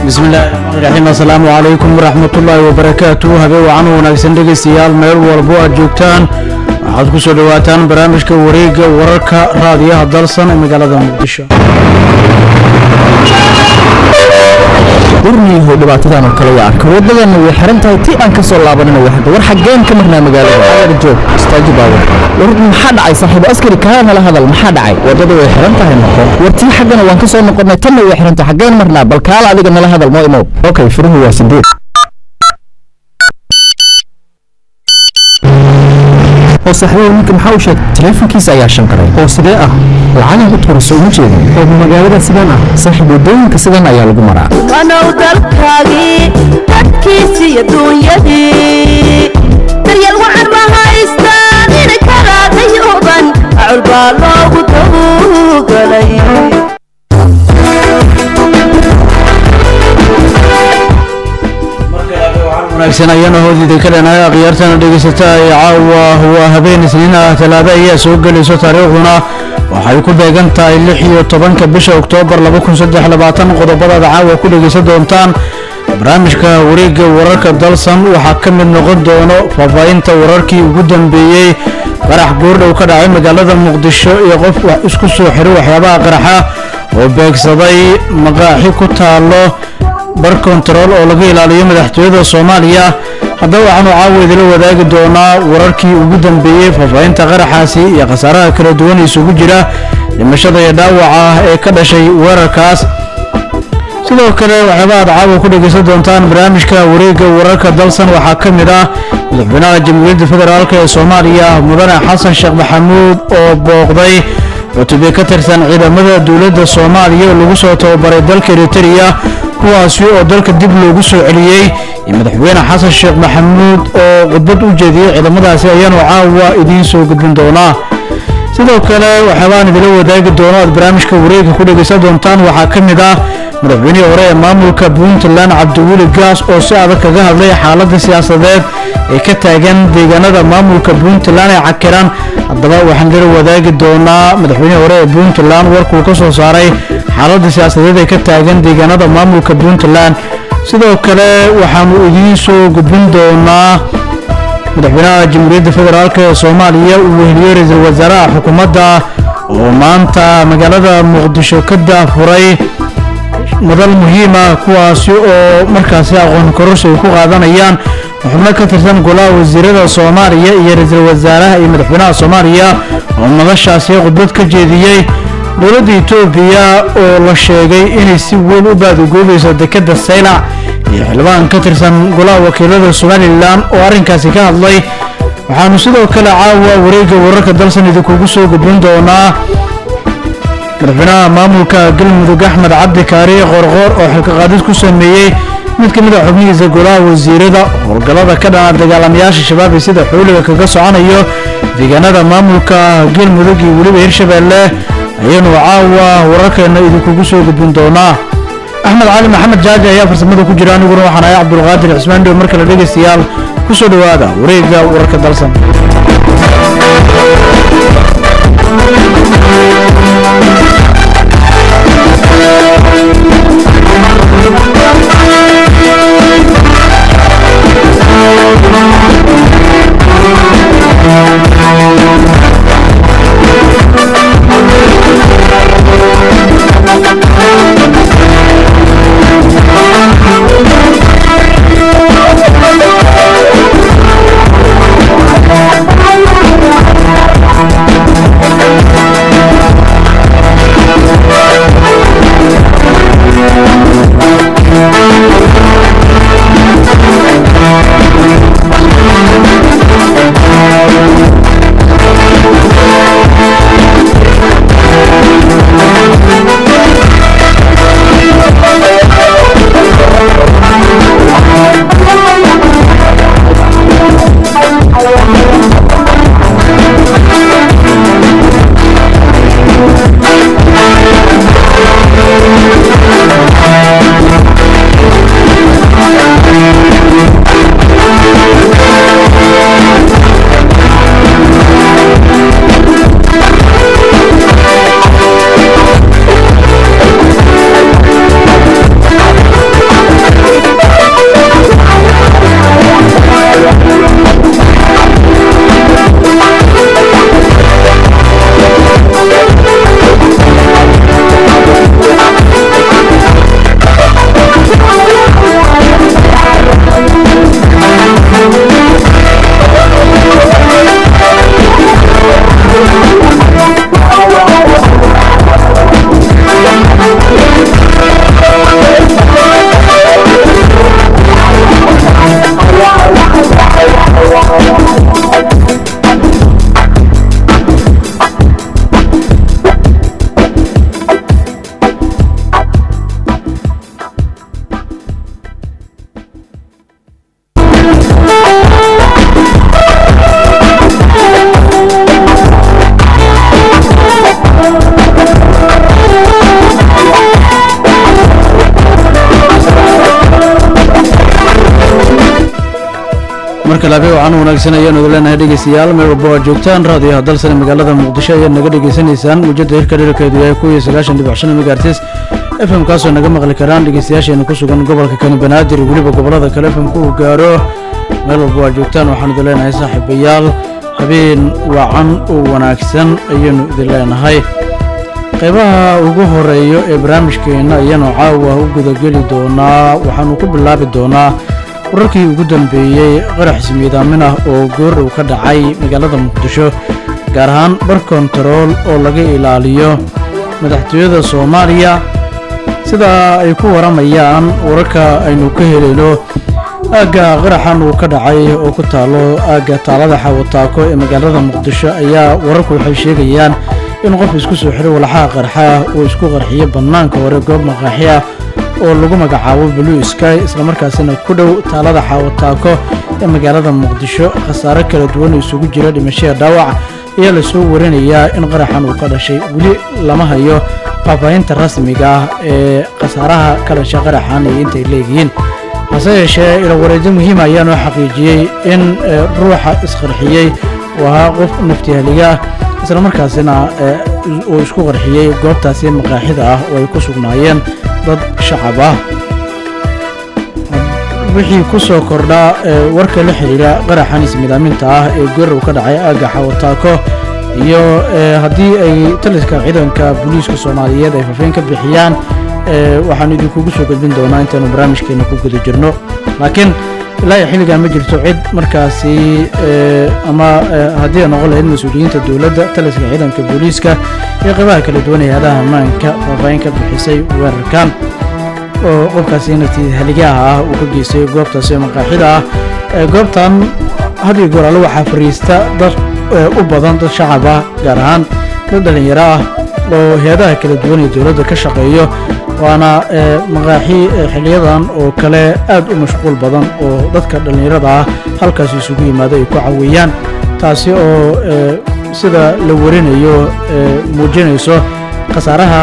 bismillahi raxmaani raxiim assalaamu calaykum waraxmatullaahi wabarakaatu habeen wacan wanaagsan dhegaystayaal meel walbo aad joogtaan waxaad ku soo dhowaataan barnaamijka wareegga wararka raadiyaha dalsan ee magaalada muqdisho warniyahow dhibaatadan oo kale waa arka wadadana way xiran tahay ti aan ka soo laabanina waa hadda war xaggeen ka marnaa magaalada aar joog istaaji baawar war maxaa dhacay saaxiibo askari kaa nala hadal maxaa dhacay wadada way xiran tahay noqo war tii xaggana waan ka soo noqonnay tanna way xiran tahay xaggeen marnaa bal kaala adiga nala hadal noo imow okay furuhu waa sideed oo saaxiibo ninka maxaa u sheegay taleefankiisa ayaa shanqaray oo sidee ah lacagan u tuurayso uma jeedin oo magaalada sidaan ah saaxiib wadooyinka sidan ayaa lagu maraa wanow dalkaagii dadkiisi iyo duunyadii daryeel wacan ma haystaan inay kala dayuban acul baa loogu tawgalay wanaagsan ayaana hoodida ka leenahay akhyaartana dhegaysata ee caawa waa habeen isniin ah talaado ayaa soo gelayso taariikhduna waxay ku beegan tahay lix iyo tobanka bisha oktoobar laba kun saddex labaatan qodobadaada caawa ku dhegaysan doontaan barnaamijka wareegga wararka dalsan waxaa ka mid noqon doono faahfaahinta wararkii ugu dambeeyey qarax goordhow ka dhacay magaalada muqdisho iyo qof wax isku soo xiray waxyaabaha qaraxa oo beegsaday maqaaxi ku taalo bar kontarool oo laga ilaaliyo madaxtooyada soomaaliya haddaba waxaanu caawa idila wadaagi doonaa wararkii ugu dambeeyey faahfaahinta qaraxaasi iyo khasaaraha kala duwan isugu jira dhimashada iyo dhaawaca ah ee ka dhashay weerarkaas sidoo kale waxyaaba aad caawa ku dhegaysan doontaan barnaamijka wareegga wararka dalsan waxaa ka mid ah madaxweynaha jamhuuriyadda federaalk ee soomaaliya mudane xasan sheekh maxamuud oo booqday cutubyo ka tirsan ciidamada dowladda soomaaliya oo lagu soo tababaray dalka eritereya kuwaasi oo dalka dib loogu soo celiyey iyo madaxweyne xasan sheekh maxamuud oo khudbad u jeediyey ciidamadaasi ayaanu caawa idiin soo gudbin doonaa sidoo kale waxyaabaan idila wadaagi doono aad barnaamijka wareegga ku dhegaysan doontaan waxaa ka mid ah madaxweynihii hore ee maamulka puntland cabdiweli gaas oo si adag kaga hadlay xaaladda siyaasadeed ee ka taagan deegaanada maamulka puntland ee cakiran haddaba waxaan idila wadaagi doonaa madaxweynihii hore ee puntland warkuu ka soo saaray xaaladda siyaasadeed ee ka taagan deegaanada maamulka puntland sidoo kale waxaanu idiin soo gudbin doonaa madaxweynaha jamhuuriyadda federaalk ee soomaaliya uu weheliyey ra-iisul wasaaraha xukuumadda oo maanta magaalada muqdisho ka daafuray madal muhiima kuwaasi oo markaasi aqoon kororsi ay ku qaadanayaan xubno ka tirsan golaha wasiirada soomaaliya iyo ra-iisul wasaaraha iyo madaxweynaha soomaaliya oo madashaasi khudbad ka jeediyey dowladda etoobiya oo la sheegay inay si weyn u baadagoobayso dekadda saylac iyo xildhibaan ka tirsan golaha wakiilada somalilan oo arrinkaasi ka hadlay waxaanu sidoo kale caawa wareegga wararka dalsan idinkugu soo gudbin doonaa madaxweynaha maamulka galmudug axmed cabdi kaari qorqoor oo xilkaqaadid ku sameeyey mid ka mid a xubnihiisa golaha wasiirada howlgallada ka dhana dagaalamayaasha shabaab ee sida xuuliga kaga soconayo deegaanada maamulka galmudug iyo weliba hirshabeelle ayaanu caawa wararkeena idinkugu soo gudbin doonaa axmed cali maxamed jaaji ayaa farsamada ku jira aniguna waxaan ahay cabdulqaadir cismaan dhow mar kale dhegaystayaal ku soo dhowaada wareegga wararka dalsan Thank you. marka labe wacan wanaagsan ayaanu idin leenahay dhegeystayaal meel walba waa joogtaan raadiyaha dalsane magaalada muqdisho ayaad naga dhegeysanaysaan muujada hirka dherarkeedu yahay kuw iyo sagaashan dhibic shan megaartis f m kaasoo naga maqli karaan dhegeystayaasheena ku sugan gobolka kani banaadir iyo weliba gobolada kale f m ku gaaro meel walba waa joogtaan waxaanu idin leenahay saaxiibayaal habeen wacan oo wanaagsan ayaanu idin leenahay qaybaha ugu horeeyo ee barnaamijkeenna ayaanu caawa u gudageli doonaa waxaanu ku bilaabi doonaa wararkii ugu dambeeyey qarax ismiidaamin ah oo goordhow ka dhacay magaalada muqdisho gaar ahaan bar kontarool oo laga ilaaliyo madaxtooyada soomaaliya sida ay ku waramayaan wararka aynu ka helayno aagga qaraxan uu ka dhacay oo ku taalo aagga taalada xawataako ee magaalada muqdisho ayaa wararku waxay sheegayaan in qof isku soo xiray walaxaha qarxa uu isku qarxiyo bannaanka hore goob maqaaxi ah oo lagu magacaabo blue sky islamarkaasina ku dhow taalada xaawataako ee magaalada muqdisho khasaare kala duwan oo isugu jira dhimashada dhaawac ayaa lasoo warinayaa in qaraxan uu ka dhashay weli lama hayo faahfaahinta rasmiga ah ee khasaaraha ka dhashay qaraxan iyo intay leeyihiin hase yeeshee ilawareedyo muhiima ayaa noo xaqiijiyey in ruuxa isqarxiyey uu ahaa qof naftihaliga ah islamarkaasina uu isku qarxiyey goobtaasi maqaaxida ah oo ay ku sugnaayeen dad shacab ah wixii ku soo kordhaa warka la xidhiira qaraxan ismidaaminta ah ee gorow ka dhacay aagga xawataako iyo haddii ay taliska ciidanka booliiska soomaaliyeed ay fafeen ka bixiyaan waxaanu idinkugu soo gudbin doonaa intaanu barnaamijkeena ku guda jirno laakiin ilaa iyo xilligan ma jirto cid markaasi ama haddii ay noqon lahayd mas-uuliyiinta dowladda taliska ciidanka booliiska iyo qaybaha kala duwan ee hadaha ammaanka faahfaahin ka bixisay weerarkan oo qofkaasi naftii haligaha ah uu ka geystay goobtaasi maqaaxida ah goobtan had iyo goor alle waxaa fariista dad u badan dad shacab ah gaar ahaan dad dhallinyaro ah oo heedaha kala duwan ee dowladda ka shaqeeyo waana maqaaxi xiliyadan oo kale aad u mashquul badan oo dadka dhallinyarada ah halkaasi isugu yimaado ay ku caweeyaan taasi oo sida la warinayo muujinayso khasaaraha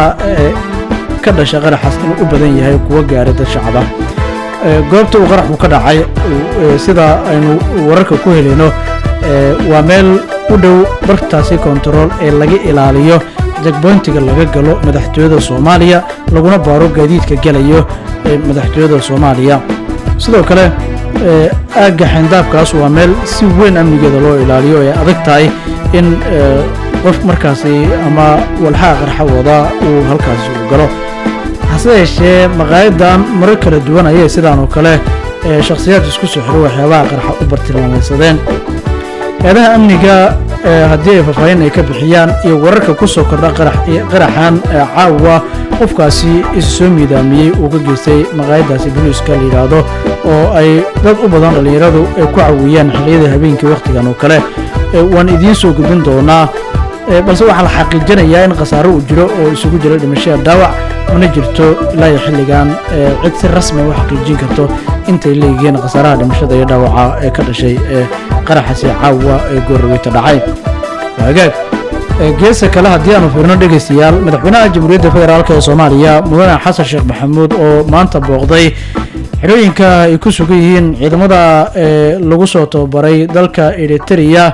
ka dhasha qaraxaas inuu u badan yahay kuwa gaaray dad shacaba goobta uu qaraxu ka dhacay sida aynu wararka ku helayno waa meel u dhow bartaasi kontarool ee laga ilaaliyo jagboyntiga laga galo madaxtooyada soomaaliya laguna baaro gaadiidka gelayo ee madaxtooyada soomaaliya sidoo kale aagga xayndaabkaas waa meel si weyn amnigeeda loo ilaaliyo ee adag tahay in qof markaasi ama walxaha qarxa wada uu halkaasi u galo hase yeeshee maqaayadan marar kala duwan ayay sidaan oo kale shakhsiyaad isku soo xiro waxyaabaha qarxa u bartilmaamaysadeen eedaha amniga haddii ay faahfaahin ay ka bixiyaan iyo wararka ku soo kordha qaraxan caawa qofkaasi isu soo miidaamiyey uu ka geystay maqaayadaasi boliiska la yidhaahdo oo ay dad u badan dhallinyaradu ay ku caweeyaan xilliyada habeenkii wakhtigan oo kale waan idiin soo gudbin doonaa balse waxaa la xaqiijinayaa in khasaaro uu jiro oo isugu jiro dhimashada dhaawac mana jirto ilaa iyo xilligan cid si rasmi u xaqiijin karto intay leeyihiin khasaaraha dhimashada iyo dhaawaca ee ka dhashay qaraxasi caawa ee goorraweyta dhacay hagaag geesa kale haddii aanu fiirno dhegaystayaal madaxweynaha jamhuuriyadda federaalk ee soomaaliya mudane xasan sheekh maxamuud oo maanta booqday xidhooyinka ay ku sugan yihiin ciidamada lagu soo tababaray dalka eritereya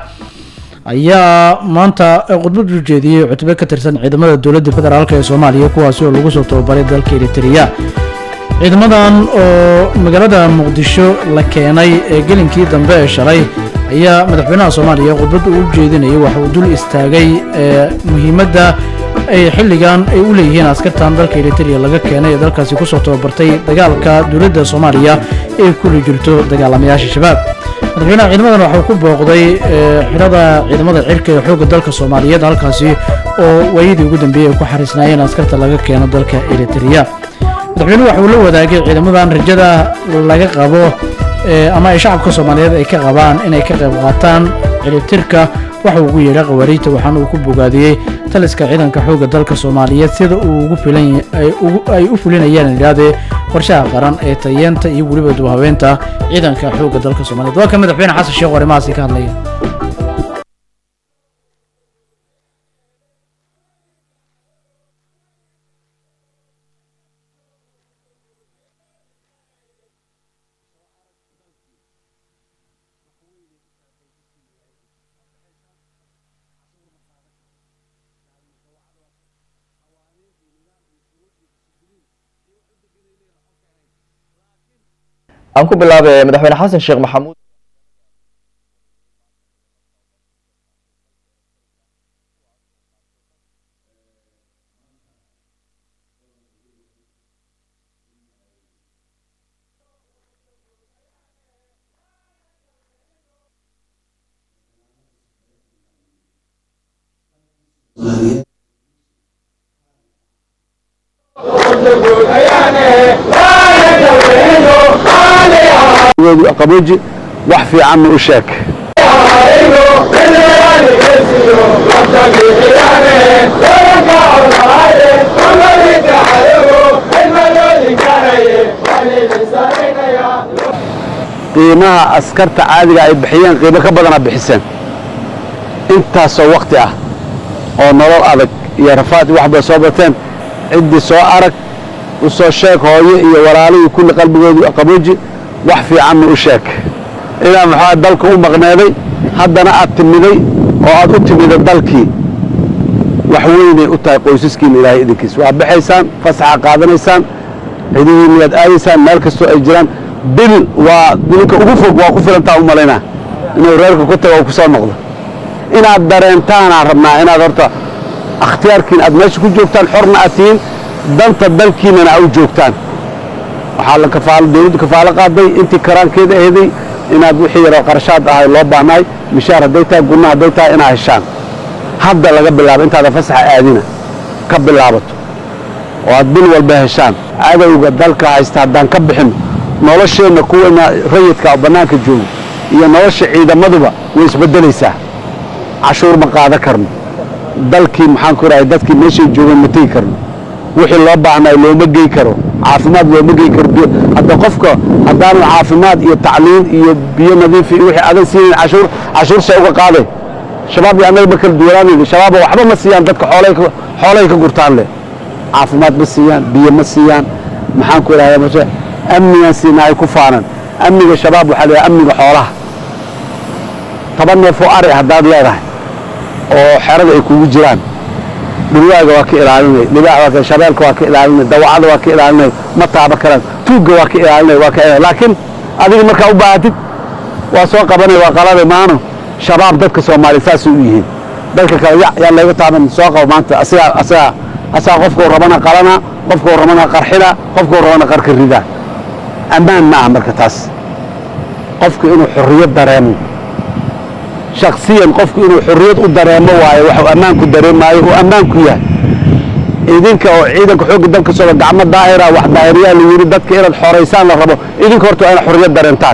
ayaa maanta khudbad u jeediyey cutube ka tirsan ciidamada dowladda federaalk ee soomaaliya kuwaasi oo lagu soo tababaray dalka eritereya ciidamadan oo magaalada muqdisho la keenay ee gelinkii dambe ee shalay ayaa madaxweynaha soomaaliya khudbadda u jeedinayay waxa uu dul istaagay muhiimadda ay xilligan ay u leeyihiin askartan dalka eritrea laga keenay ee dalkaasi kusoo tababartay dagaalka dowladda soomaaliya ee kuli jirto dagaalamayaasha shabaab madaxweynaha ciidamadan waxuu ku booqday xidhada ciidamada cirka ee xoogga dalka soomaaliyeed halkaasi oo waayadii ugu dambeeyey ay ku xariisnaayeen askarta laga keeno dalka eritrea madaxweynuhu waxa uu la wadaagay ciidamadan rajada laga qabo ama ay shacabka soomaaliyeed ay ka qabaan inay ka qayb qaataan ciribtirka waxa ugu yeedha khawaariijta waxaana uu ku bogaadiyey taliska ciidanka xoogga dalka soomaaliyeed sida uu ugu filan ay u fulinayaan idhahdee qorshaha qaran ee tayeenta iyo weliba dubahabeenta ciidanka xoogga dalka soomaliyeed waa ka madaxweyne xasan sheekh arrimahaasi ka hadlaya aan ku bilaabay madaxweyne xasan sheekh maxamuud qabooji wax fiican ma u sheeg qiimaha askarta caadiga ay bixiyeen qiimo ka badana bixiseen intaasoo wakti ah oo nolol adag iyo rafaad iyo waxbay soo bateen ciddii soo arag u soo sheeg hooye iyo walaalihii kulli qalbigoodu qabooji wax fiican ma u sheeg inaa maxaa dalka u maqneeday haddana aad timiday oo aad u timida dalkii wax weynay u tahay qoysaskiina ilaahay idinkiis waa baxaysaan fasaxa qaadanaysaan cidihiina waad aadaysaan meel kastoo ay jiraan bil waa dilinka ugu fog waa ku filantaa u malaynaa inuu reerka ku tago oo ku soo noqdo inaad dareentaanaan rabnaa inaad horta akhtiyaarkiin aad meesha ku joogtaan xorna aad tihiin danta dalkiinana a u joogtaan waxaa la kafaalo dawladdu kafaalo qaaday intii karaankeeda aheeday inaad wixii yaroo qarashaad ahay loo baahnaay mishaar hadday tahay gunna hadday tahay inaad heshaan hadda laga bilaabo intaada fasaxa aadina ka bilaabato oo aad bil walba heshaan cadowga dalka haysta haddaan ka bixinno nolosheenna kuwana rayidka oo bannaanka joogo iyo nolosha ciidamaduba way isbeddelaysaa cashuur ma qaadan karno dalkii maxaan ku rahay dadkii meeshay joogeen ma tegi karno wixii loo baahnay looma gey karo caafimaad looma gey karo hadda qofka haddaanu caafimaad iyo tacliin iyo biyo nadiif iyo wixii adan siinayn cashuur cashuursa uga qaaday shabaab iyo annaga ma kala duwanaanayno shabaaba waxba ma siiyaan dadka xoolay xoolay ka gurtaan leh caafimaad ma siiyaan biyo ma siiyaan maxaan ku idhahdaa mashe amnigaan siinaa ay ku faanan amniga shabaab waxaa la yidhaha amniga xoolaha toban neefoo ari haddaad leedahay oo xerada ay kugu jiraan dhulwaaga waa ka ilaalinay libaax waa ka shabeelka waa ka ilaalinay dawacada waa ka ilaalinay ma taaba karaan tuugga waa ka ilaalinay waa ka ilaalinay laakiin adiga markaa u baahatid waa soo qabanay waa qalada maano shabaab dadka soomaaliya saasay u yihiin dadka kale ya yaa layga taaban soo qabo maanta asigaa asigaa asagaa qofkuu rabana qalana qofkuu rabana qarxina qofkuu rabana qarka rida ammaan ma aha marka taas qofku inuu xorriyad dareemo shaksiyan qofku inuu xorriyad u dareemo waayo waxuu ammaanku dareemaayo uu ammaanku yahay idinka oo ciidanka xoogga dalka sooda gacmo daahira wax daahiriyaa la yidhi dadka inaad xoraysaan la rabo idinka horta waa inaad xorriyad dareentaan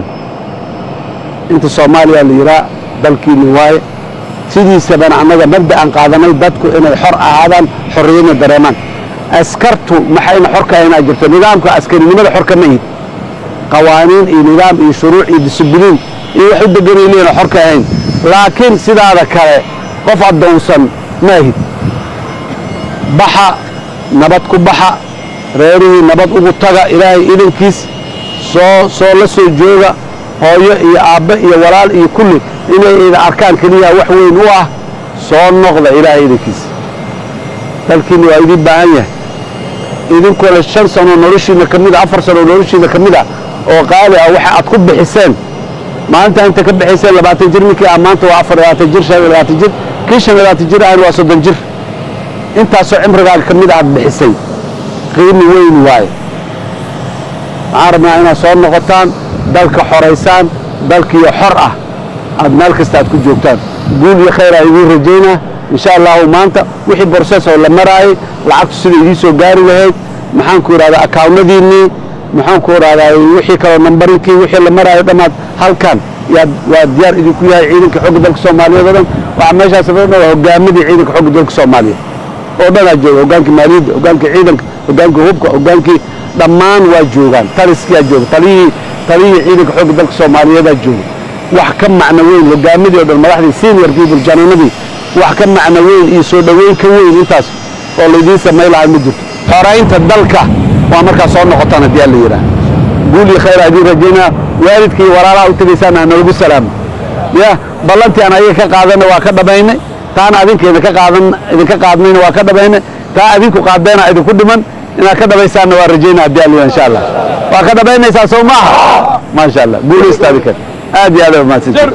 inta soomaaliya la yidhaa dalkiini waaye sidiisabana annaga mabda aan qaadanay dadku inay xor ahaadaan xorriyadna dareemaan askartu maxayna xor ka ahayn aa jirto nidaamka askarinimada xor kama ihid qawaaniin iyo nidaam iyo shuruuc iyo disibliin iyo wax u deganay leena xor ka ahayn laakiin sidaada kale qof addoonsan ma ahid baxa nabad ku baxa reerihii nabad ugu taga ilaahay idankiis soo soo la soo jooga hooyo iyo aabbe iyo walaal iyo kulli inay ida arkaan keliya wax weyn u ah soo noqda ilaahay idankiis dalkiinna waa idiin baahan yahay idinkole shan sanoo noloshiina ka mid a afar sanoo noloshiina ka mid ah oo qaali ah waxa aad ku bixiseen maalinta inta ka bixiseen labaatan jir ninkii ah maanta waa afar labaatan jir shan labaatan jir kii shan labaatan jir ahna waa soddon jir intaasoo cimrigaaga ka mid aad bixisay qiimi weyn waaye waxaan rabnaa inaad soo noqotaan dalka xoraysaan dalkiiyo xor ah aad meel kasta aad ku joogtaan guul iyo khayr aa idiin rajaynaa insha allahu maanta wixii borses oo la maraayay lacagtu sida idiin soo gaari lahayd maxaan ku idhahdaa akaawnadiinnii maxaan ku idhahdaa wixii kaloo nambarinkii wixii la maraayo dhammaad halkan yaad waa diyaar idinku yahay ciidanka xogga dalka soomaaliyeed oo dhan waxaa meeshaas fadhina waa hogaamadii ciidanka xogga dalka soomaaliyeed oo dhanaa jooga hogaankii maaliyadda hogaankii ciidanka hogaankii hubka hogaankii dhammaan waa joogaan taliskiyaa jooga taliyihii taliyihii ciidanka xogga dalka soomaaliyeedaa jooga wax ka macno weyn hogaamadii oo dhan madaxdii senior people janaanadii wax ka macno weyn iyo soo dhoweyn ka weyn intaas oo laydiin samay lahaa ma jirto xoraynta dalka waa markaa soo noqotaan haddii alla yidhaah guul iyo khayr aa idiin rajaynaa waalidka iyo walaalaha u tegaysaan ha nalagu salaamo ya ballantii aan ayaga ka qaadanna waa ka dhabaynay taana adinka idinka qaadan idinka qaadnayna waa ka dhabaynay taa adinku qaadeena idinku dhiman inaad ka dhabaysaanna waa rajaynaa haddii alla yidhaah insha allah waa ka dhabaynaysaa soo maaha maasha allah guulaysta adinka aad iyo aad aa mahadsantihin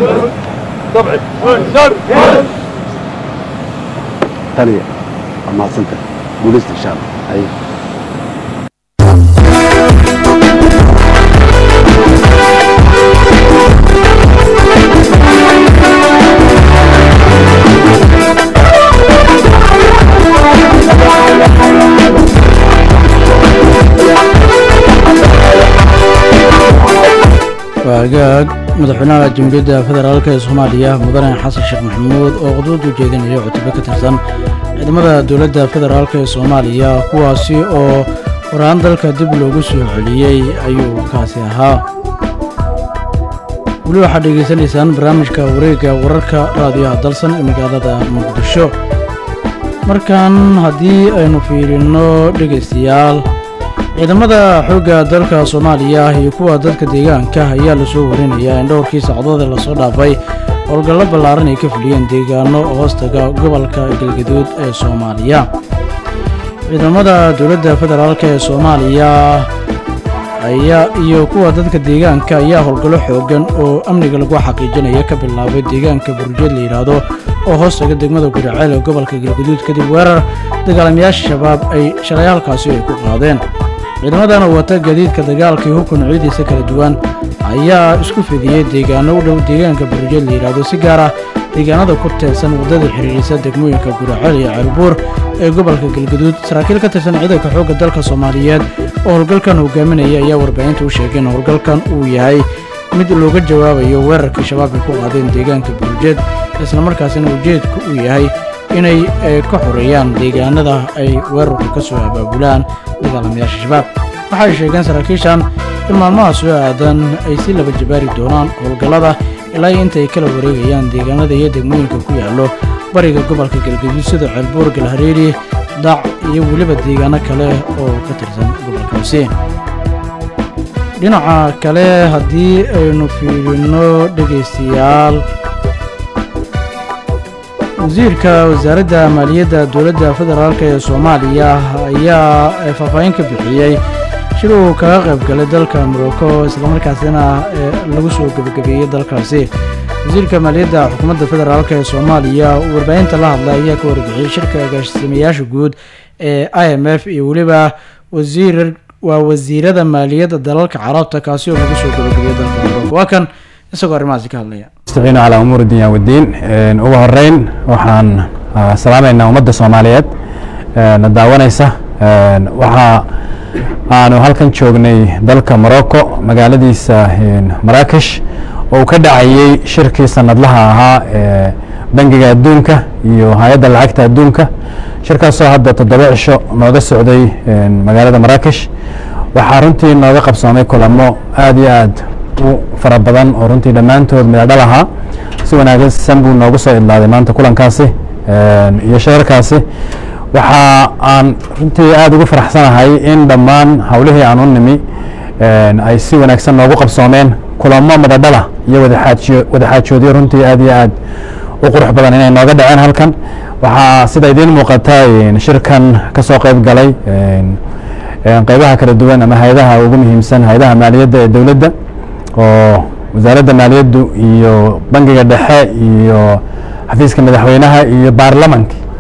taliya waa mahadsantahay guulaysta insha allah Haye. waa hagaag madaxweynaha jamhuuriyadda federaalk ee soomaaliya mudane xasan sheekh maxamuud oo khudbad u jeedinaya cutube ka tirsan ciidamada dowladda federaalk ee soomaaliya kuwaasi oo waraan dalka dib loogu soo celiyey ayuu kaasi ahaa weli waxaad dhegaysanaysaan barnaamijka wareegga wararka raadiyaha dalsan ee magaalada muqdisho markan haddii aynu fiirino dhegaystayaal ciidamada xoogga dalka soomaaliya iyo kuwa dadka deegaanka ayaa lasoo warinayaa in dhowrkii sacdood ee lasoo dhaafay howlgallo ballaaran ay ka fuliyeen deegaano hoostaga gobolka galgaduud ee soomaaliya ciidamada dowladda federaalk ee soomaaliya ayaa iyo kuwa dadka deegaanka ayaa howlgallo xoogan oo amniga lagu xaqiijinaya ka bilaabay deegaanka burjeed la yidhaahdo oo hoostaga degmada guriceel ee gobolka galgaduud kadib weerar dagaalamayaasha shabaab ay shalay halkaasi ay ku qaadeen ciidamadan oo wata gaadiidka dagaalka iyo hubka noocyadiisa kala duwan ayaa isku fidiyey deegaano u dhow deegaanka burjeed la yidhaahdo si gaar ah deegaanada ku teedsan waddada xiriirisa degmooyinka guraceel iyo ceelbuur ee gobolka galgaduud saraakiil ka tirsan ciidanka xoogga dalka soomaaliyeed oo howlgalkan hogaaminaya ayaa warbaahinta u sheegay in howlgalkan uu yahay mid looga jawaabayo weerarkii shabaab ay ku qaadeen deegaanka burjeed islamarkaasina ujeedku uu yahay inay eh, ka xoreeyaan deegaanada ay weerarku ka soo abaabulaan dagaalamayaasha shabaab waxay sheegeen saraakiishan in maalmaha soo aadan ay si laba jabaari doonaan howlgallada ilaa iyo inta ay kala wareegayaan deegaanada iyo degmooyinka ku yaallo bariga gobolka galgaduud sida ceelbuur galhareeri dac iyo weliba deegaano kale oo ka tirsan gobolkaasi dhinaca kale haddii aynu fiirino dhegaystayaal wasiirka wasaaradda maaliyadda dowladda federaalk ee soomaaliya ayaa eh, faahfaahin ka bixiyey shir uu kaga qayb galay dalka morocco islamarkaasina eh, lagu soo gebagabeeyey dalkaasi wasiirka maaliyadda xukuumadda federaalk ee soomaaliya uu warbaahinta la hadlay ayaa ka warbixiyey shirka agaasimayaasha guud ee i m f iyo weliba wasiir waa wasiirada maaliyadda dalalka carabta kaasi oo lagu soo gebagabeeyey dalka morocco waa kan isagoo arrimahaasi ka hadlaya نستعين على أمور الدنيا والدين إن ugu horeyn waxaan ah, salaamaynaa ummadda Soomaaliyeed ee na daawanaysa Een, waxa aanu halkan joognay dalka Morocco magaaladiisa een, Marrakesh oo uu ka dhacayay shirkii sanadlaha ahaa ee bangiga adduunka iyo hay-adda lacagta adduunka shirkaasoo hadda toddoba cisho nooga socday een, magaalada Marrakesh waxaa runtii nooga qabsoomay kulamo aad iyo aad u fara badan oo runtii dhammaantood midadhal ahaa si wanaagsan buu noogu soo idlaaday maanta kulankaasi een, iyo shirarkaasi waxa aan runtii aad ugu faraxsanahay in dhammaan howlihii aan u nimi een, ay si wanaagsan noogu qabsoomeen kulamo midadhala iyo wadaxaajiyo wadaxaajoodyo runtii aad iyo aad u qurux badan inay nooga dhaceen halkan waxaa sida idiin muuqata een, shirkan ka soo qayb galay een, een, qeybaha kala duwan ama hay-adaha ugu muhiimsan hay-adaha maaliyadda ee dowladda oo wasaaradda maaliyaddu iyo bangiga dhexe iyo xafiiska madaxweynaha iyo baarlamanka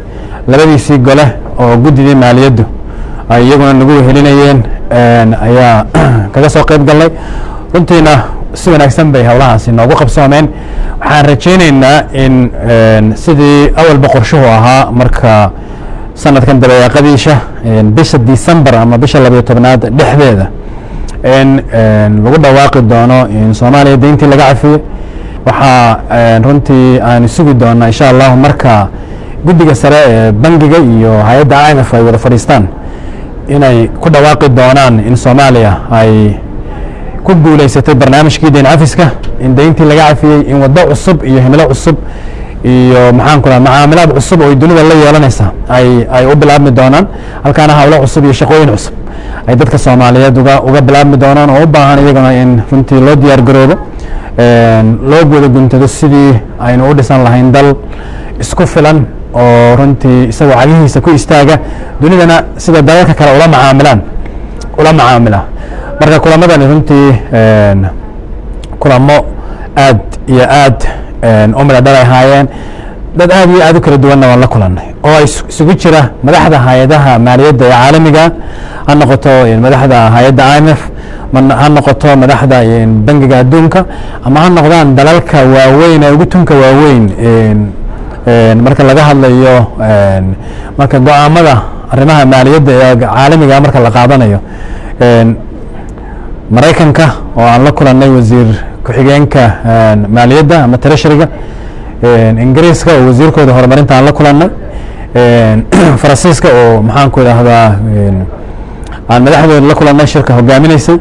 labadiisii gole oo guddidii maaliyaddu ay iyaguna nagu wehelinayeen ayaa kaga soo qayb galnay runtiina si wanaagsan bay howlahaasi noogu qabsoomeen waxaan rajaynaynaa in sidii awalba qorshuhu ahaa marka sanadkan dabayaaqadiisha bisha december ama bisha labayo tobnaad dhexdeeda in lagu dhawaaqi doono in soomaaliya deyntii laga cafiyey waxaa runtii aan sugi doonaa insha allahu marka guddiga sare ee bangiga iyo hay-adda i m f ay wada fadhiistaan inay ku dhawaaqi doonaan in soomaaliya ay ku guulaysatay barnaamijkii deyn cafiska in deyntii laga cafiyey in waddo cusub iyo himilo cusub iyo maxaan ku dhaha macaamilaad cusub oo dunida la yeelanaysa ay ay u bilaabmi doonaan halkaana hawlo cusub iyo shaqooyin cusub ay dadka soomaaliyeed uga uga bilaabmi doonaan oo u baahan iyaguna in runtii loo diyaar garoobo loo guda guntado sidii aynu u dhisan lahayn dal isku filan oo runtii isagoo cagihiisa ku istaaga dunidana sida dalalka kale ula macaamilaan ula macaamila marka kulamadani runtii kulamo aad iyo aad u midha dhal ay ahaayeen dad aad iyo aad u kala duwanna waan la kulannay oo ay isugu jira madaxda hay-adaha maaliyadda ee caalamiga ha noqoto madaxda hay-adda i m f ha noqoto madaxda bangiga adduunka ama ha noqdaan dalalka waaweyn ee ugu tunka waaweyn marka laga hadlayo marka go-aamada arrimaha maaliyadda ee caalamiga marka la qaadanayo maraykanka oo aan la kulannay wasiir ku-xigeenka maaliyadda ama treasuryga ingiriiska oo wasiirkooda horumarinta aan la kulannay faransiiska oo maxaan ku idhaahdaa aan madaxdooda la kulannay shirka hogaaminaysay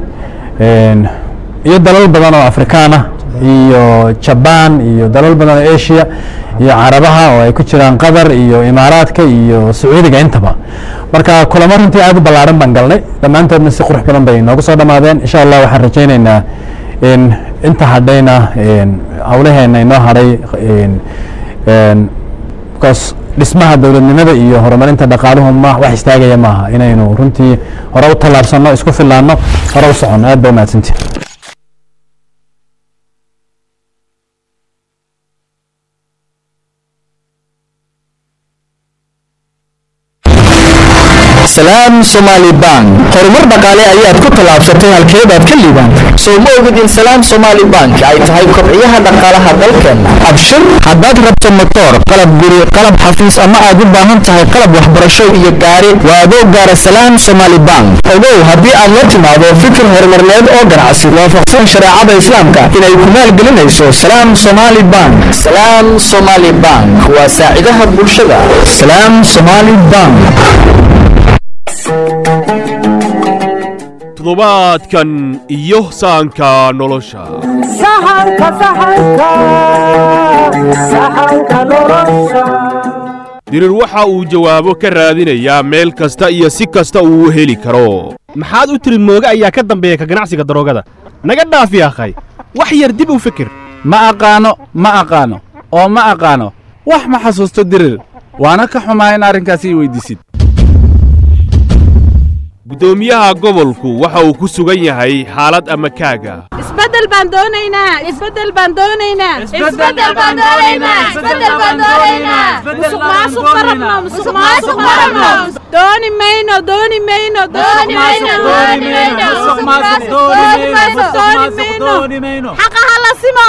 iyo dalal badan oo afrikaana iyo jabaan iyo dalal badan oo asia iyo carabaha oo ay ku jiraan qatar iyo imaaraadka iyo sacuudiga intaba marka kulamo runtii aad u ballaaran baan galnay dhammaantoodna si qurux badan bay noogu soo dhammaadeen insha allah waxaan rajaynaynaa in inta hadhayna hawlaheena inoo hadhay bcause dhismaha dowladnimada iyo horumarinta dhaqaaluhu ma wax istaagaya maaha inaynu runtii hore u tallaabsanno isku fillaanno hore u soconno aad ba umahadsantii salaam somaali bank horumar dhaqaale ayaad ku tallaabsatay halkeedaad ka liibaan soo ma ogid in salaam somaali bank ay tahay kobciyaha dhaqaalaha dalkeenna abshir haddaad rabto motoor qalab guri qalab xafiis ama aad u baahan tahay qalab waxbarasho iyo gaari waa adoo gaara salaam somaali bank ogow haddii aad la timaado fikir horumarneed oo ganacsi waafaqsan shareecada islaamka inay ku maalgelinayso salaam somaali bank salaam somaali bank waa saacidaha bulshada salaam somaali bank toddobaadkan iyo sahanka nolosha dirir waxa uu jawaabo ka raadinayaa meel kasta iyo si kasta uu u heli karo maxaad u tiri mooge ayaa ka dambeeya ka ganacsiga daroogada naga dhaafi akhay wax yar dib u fikir ma aqaano ma aqaano oo ma aqaano wax ma xasuusto dirir waana ka xumaa in arrinkaas ii weyddiisid guddoomiyaha gobolku waxa uu ku sugan yahay xaalad ama kaaga isbedel baan doonaynaa isbedel baan doonaynaa isbedel baan doonaynaa isbedel baan doonaynaa musuq maasuq ma rabno musuq maasuq ma rabno dooni mayno dooni mayno dooni mayno dooni mayno musuq maasuq dooni mayno dooni mayno xaqa hala simo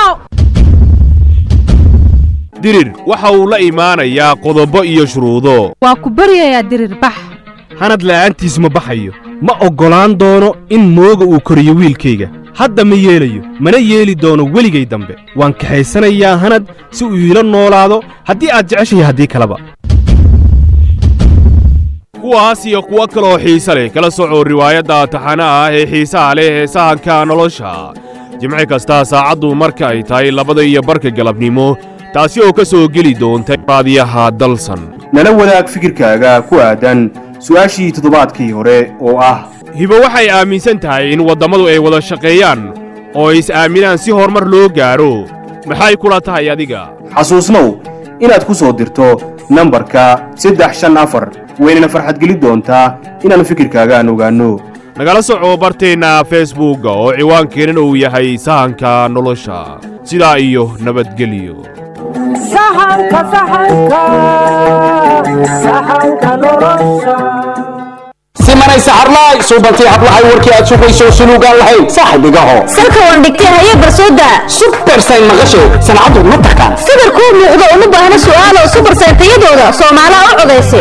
dirir waxa uu la imaanayaa qodobo iyo shuruudo waa ku baryayaa dirir bax hanad la'aantiis ma baxayo ma oggolaan doono in mooga uu koriyo wiilkayga hadda ma yeelayo mana yeeli doono weligay dambe waan kaxaysanayaa hanad si uu iila noolaado haddii aad jeceshahay haddii kaleba kuwaas iyo kuwo kaloo xiise leh kala soco riwaayadda taxana ah ee xiisaha leh ee sahanka nolosha jimci kasta saacaddu marka ay tahay labada iyo barka galabnimo taasi oo ka soo geli doonta raadiyaha dalsan nala wadaag fikirkaaga ku aadan su'aashii toddobaadkii hore oo ah hibo waxay aaminsan tahay in waddammadu ay wada shaqeeyaan oo ay is-aaminaan si horumar loo gaadho maxay kula tahay adiga xasuusnow inaad ku soo dirto nambarka saddex shan afar waynana farxadgelin doontaa inaan fikirkaaga aan ogaanno nagala soco barteenna feesbuugga oo ciwaankeennan uu yahay sahanka nolosha sidaa iyo nabadgelyo sahanka sahanka sahanka nolosha simanay saxarlaay suubantii hablahay warkii aad sugayso suluugaan lahayn saaxibigaho salka waan dhigtay haye barsooda subersayn maqashay sancadu ma taqaan sawir kuu muuqdo uma baahna su'aalo subersayn tayadooda soomaalaha u codaysay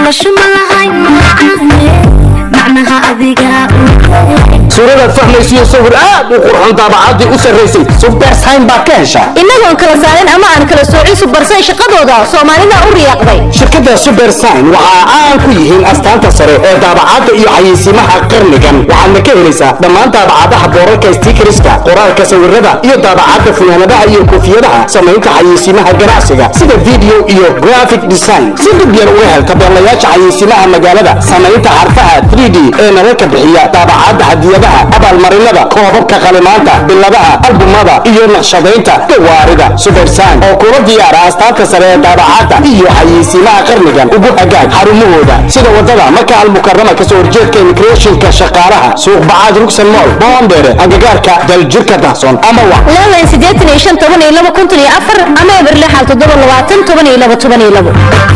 suuradaad fahmaysiyo sawir aad u qurxoon daabacaddii u sarraysay subersayn baad ka heshaa innagoon kala saarin ama aan kala soocin subersayn shaqadooda soomaalida u riyaaqday shirkadda subersign waxa caan ku yihiin astaanta sare ee daabacadda iyo xayeysiimaha qarnigan waxaadna ka helaysaa dhammaan daabacadaha boorarka stikeriska qoraalka sawirada iyo daabacadda funaanadaha iyo koofiyadaha samaynta xayeysiimaha ganacsiga sida video iyo graphic design si dhib yar uga hel tabeelayaasha xayeysiimaha magaalada samaynta xarfaha 3d ee nalalka bixiya daabacadda hadiyadaha abaalmarinada koobabka qalimaanta biladaha albumada iyo naqshadaynta gawaarida subersign oo kula diyaara astaanta sare ee daabacadda iyo xayeysiimaha qarnigan ugu hagaag xarumahooda sida wadada maka almukarama kasoo horjeedka immigrationka shaqaalaha suuq bacaad rugsan mool boondere agagaarka daljirka dahson ama wa leelan siddeetan iyo shan toban iyo laba konton iyo afar ama eber lixal toddoba labaatan toban iyo laba toban iyo labo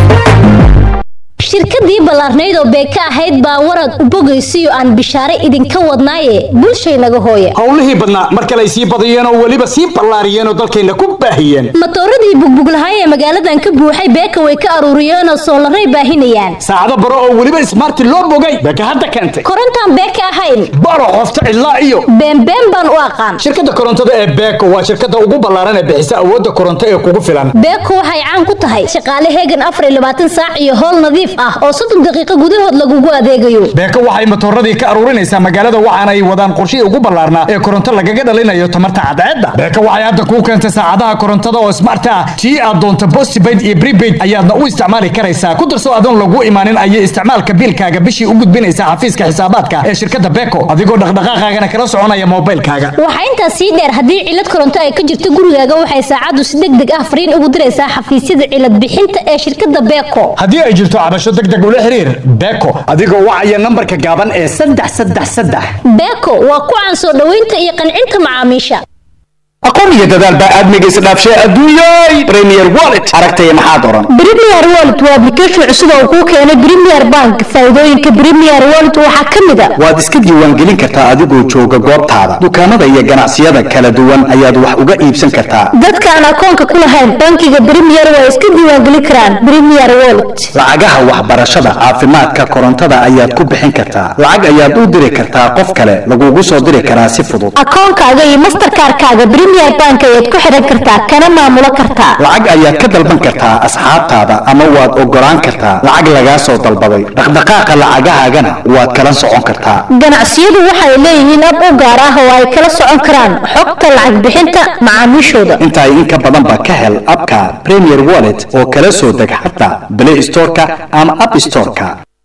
shirkadii ballaarnayd oo beeka ahayd baa warad u bogaysiyo aan bishaare idinka wadnaaye bulshaynaga hooye howlihii badnaa mar kale ay sii badiyeen oo weliba sii ballaariyeen oo dalkayna ku baahiyeen matooradii bugbuglahay ee magaaladan ka buuxay beeka way ka aruuriyeenoo soolaray baahinayaan saacado baro oo weliba ismaarti loo bogay beeka hadda keentay korontaan beeka ahayn baro qofta cidlaa iyo beenbeen baan u aqaan shirkadda korontada ee beeko waa shirkadda ugu ballaaran ee bixisa awoodda koronto ee kugu filan beeko waxay caan ku tahay shaqaale heegan afar iyo labaatan saac iyo howl nadiif ah oo soddon daqiiqo gudahood lagugu adeegayo beeko waxay matooradii ka aruurinaysaa magaalada waxaana ay wadaan qorshihii ugu ballaarnaa ee koronto lagaga dhalinayo tamarta cadceedda beeko waxay hadda kuu keentay saacadaha korontada oo smart ah tii aad doonto postpaid iyo prepaid ayaadna u isticmaali karaysaa ku darso adoon lagu imaanin ayay isticmaalka biilkaaga bishii u gudbinaysaa xafiiska xisaabaadka ee shirkadda beeko adigoo dhaqdhaqaaqaagana kala soconaya moobilkaaga waxaa intaas sii dheer haddii cilad koronto ay ka jirto gurigaaga waxay saacaddu si deg deg ah fariin ugu diraysaa xafiisyada cilad bixinta ee shirkadda beeko haddii ay jirto cabasho deg deg ula xiriir beeko adigoo wacaya nambarka gaaban ee saddex saddex saddex beeko waa ku caan soo dhoweynta iyo qancinta macaamiisha aqoon iyo dadaal baa aadmiga isdhaafshay adduunyay premier wallet aragtaya maxaad oran premier wallet waa application cusub oo kuu keenay premier bank faa'iidooyinka premier wallet waxaa ka mid a waad iska diiwaangelin kartaa adigoo jooga goobtaada dukaamada iyo ganacsiyada kala duwan ayaad wax uga iibsan kartaa dadka aan akoonka ku lahayn bankiga premier waa iska diiwaangelin karaan premier wallet lacagaha waxbarashada caafimaadka korontada ayaad ku bixin kartaa lacag ayaad u diri kartaa qof kale lagugu soo diri karaa si fudud akoonkaaga iyo masterkaarkaaga premier bank ayaad ku xiran kartaa kana maamulo kartaa lacag ayaad ka dalban kartaa asxaabtaada ama waad ogolaan kartaa lacag lagaa soo dalbaday dhaqdhaqaaqa lacagahaagana waad kala socon kartaa ganacsiyadu waxay leeyihiin ab u gaar ah oo ay kala socon karaan xogta lacag bixinta macaamiishooda intaay in ka badanba ka hel abka premier wallet oo kala soo deg xataa play storeka ama app storeka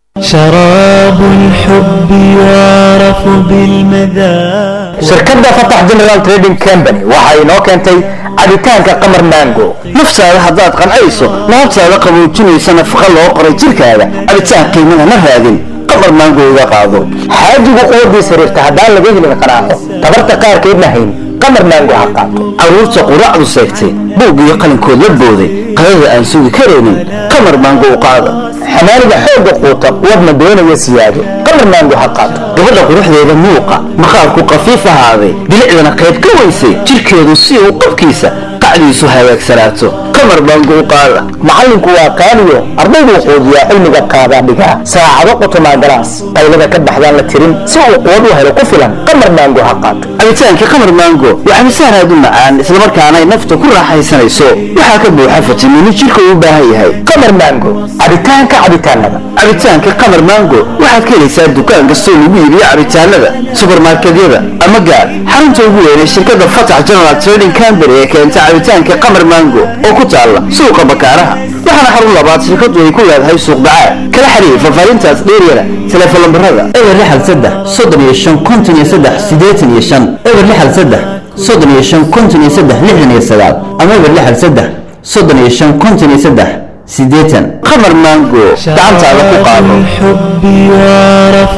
شراب الحب يعرف بالمذاق shirkadda fatax general trading company waxa inoo keentay cabitaanka qamar mango naftaada haddaad qancayso laabtaada qaboojinaysa nafaqa loo qoray jirkaada cabitaan qiimana ma raadin qamar mango iga qaado xaajigu quwadii sariirta haddaan laga helin qanaaco tabarta qaarkeedna hayn qamar mango ha qaato caruurta quraacdu seegtay buug iyo qalinkood la booday qadada aan sugi karaynin qamar mango u qaada xamaaliga xoogga quuta wadna doonaya siyaado qamar mango ha qaato gabadha quruxdeeda muuqa maqaarku qafiif ahaaday bilicdana qayb ka weysay jirkeedu si uu qabkiisa qacdiisu hagaagsanaato qamar mango u qaada macallinku waa qaaliyo ardayduu quudiyaa cilmiga qaadaa dhigaa saacado qotomaa galaas qaylada ka baxdaan la tirin si uu quwad u helo ku filan qamar mango ha qaato cabitaanka qamar mango waa cabitaan aad u macaan islamarkaana ay nafta ku raaxaysanayso waxaa ka buuxa fitamiino jirka uu u baahan yahay qamar mango cabitaanka cabitaanada cabitaanka qamar mango waxaad ka helaysaa dukaan kastoo lagu iibiyo cabitaanada subarmarketyada ama gaar xarunta ugu weynay shirkadda fatax general trading company ee keenta cabitaanka qamar mango oo ku taalla suuqa bakaaraha waxaana xarun labaad shirkadu ay ku leedahay suuq bacaad kala xiriir fafaarintaas dheeryada telefoon lambarada eber lixal saddex soddon iyo shan konton iyo saddex siddeetan iyo shan eber lixal saddex soddon iyo shan konton iyo saddex lixdan iyo sagaal ama eber lixal saddex soddon iyo shan konton iyo saddex siddeetan qamar mango gacantaada ku qaado الحب يعرف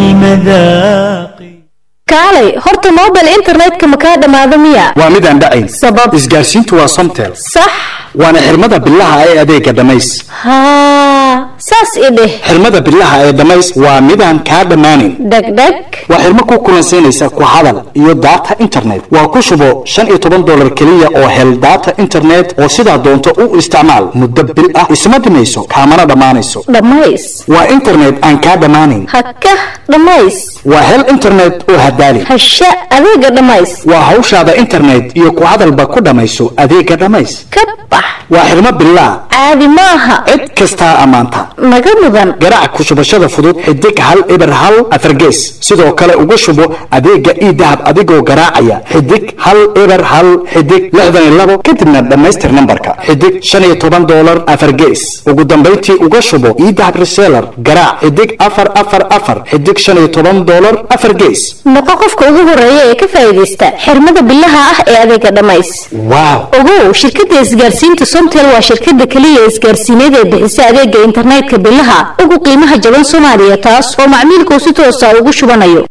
بالمذاق kaalay horta mobile internetka ma kaa dhammaado miya waa midaan dhacayn sabab isgaarsiintu waa somtel sax waana xirmada bilaha ee adeega dhamays haa saas i dheh xirmada bilaha ee dhamays waa midaan kaa dhammaanin dhegdheg waa xirmo ku kulansiinaysa ku hadal iyo data internet waa ku shubo shan iyo toban dolar keliya oo hel data internet oo sidaa doonto u isticmaal muddo bil ah isma dhimayso kaamana dhammaanayso dhammays waa internet aan kaa dhammaanin haka dhammays waa hel internet oo hadaali hasha adeega dhammays waa hawshaada internet iyo ku hadalba ku dhammayso adeega dhamays ka bax waa xirmo bilaa caadi maaha cid kastaa ammaanta naga mudan garaac ku shubashada fudud xidig hal eber hal afargees sidoo kale uga shubo adeega ii dahab adigoo garaacaya xidig hal eber hal xidig lixdan iyo labo kadibna dhammaystir nambarka xidig shan iyo toban doolar afargees ugu dambayntii uga shubo ii dahab reseller garaac xidig afar afar afar xidig shan iyo toban doolar afar gees noqo qofka ugu horeeya ee ka faa'iidaysta xirmada bilaha ah ee adeega dhammays waaw ogow shirkadda isgaarsiinta somtel waa shirkadda keliya isgaarsiineed ee bixisa adeega internetka bilaha ugu qiimaha jaban soomaaliya taas oo macmiilkuu si toosa ugu shubanayo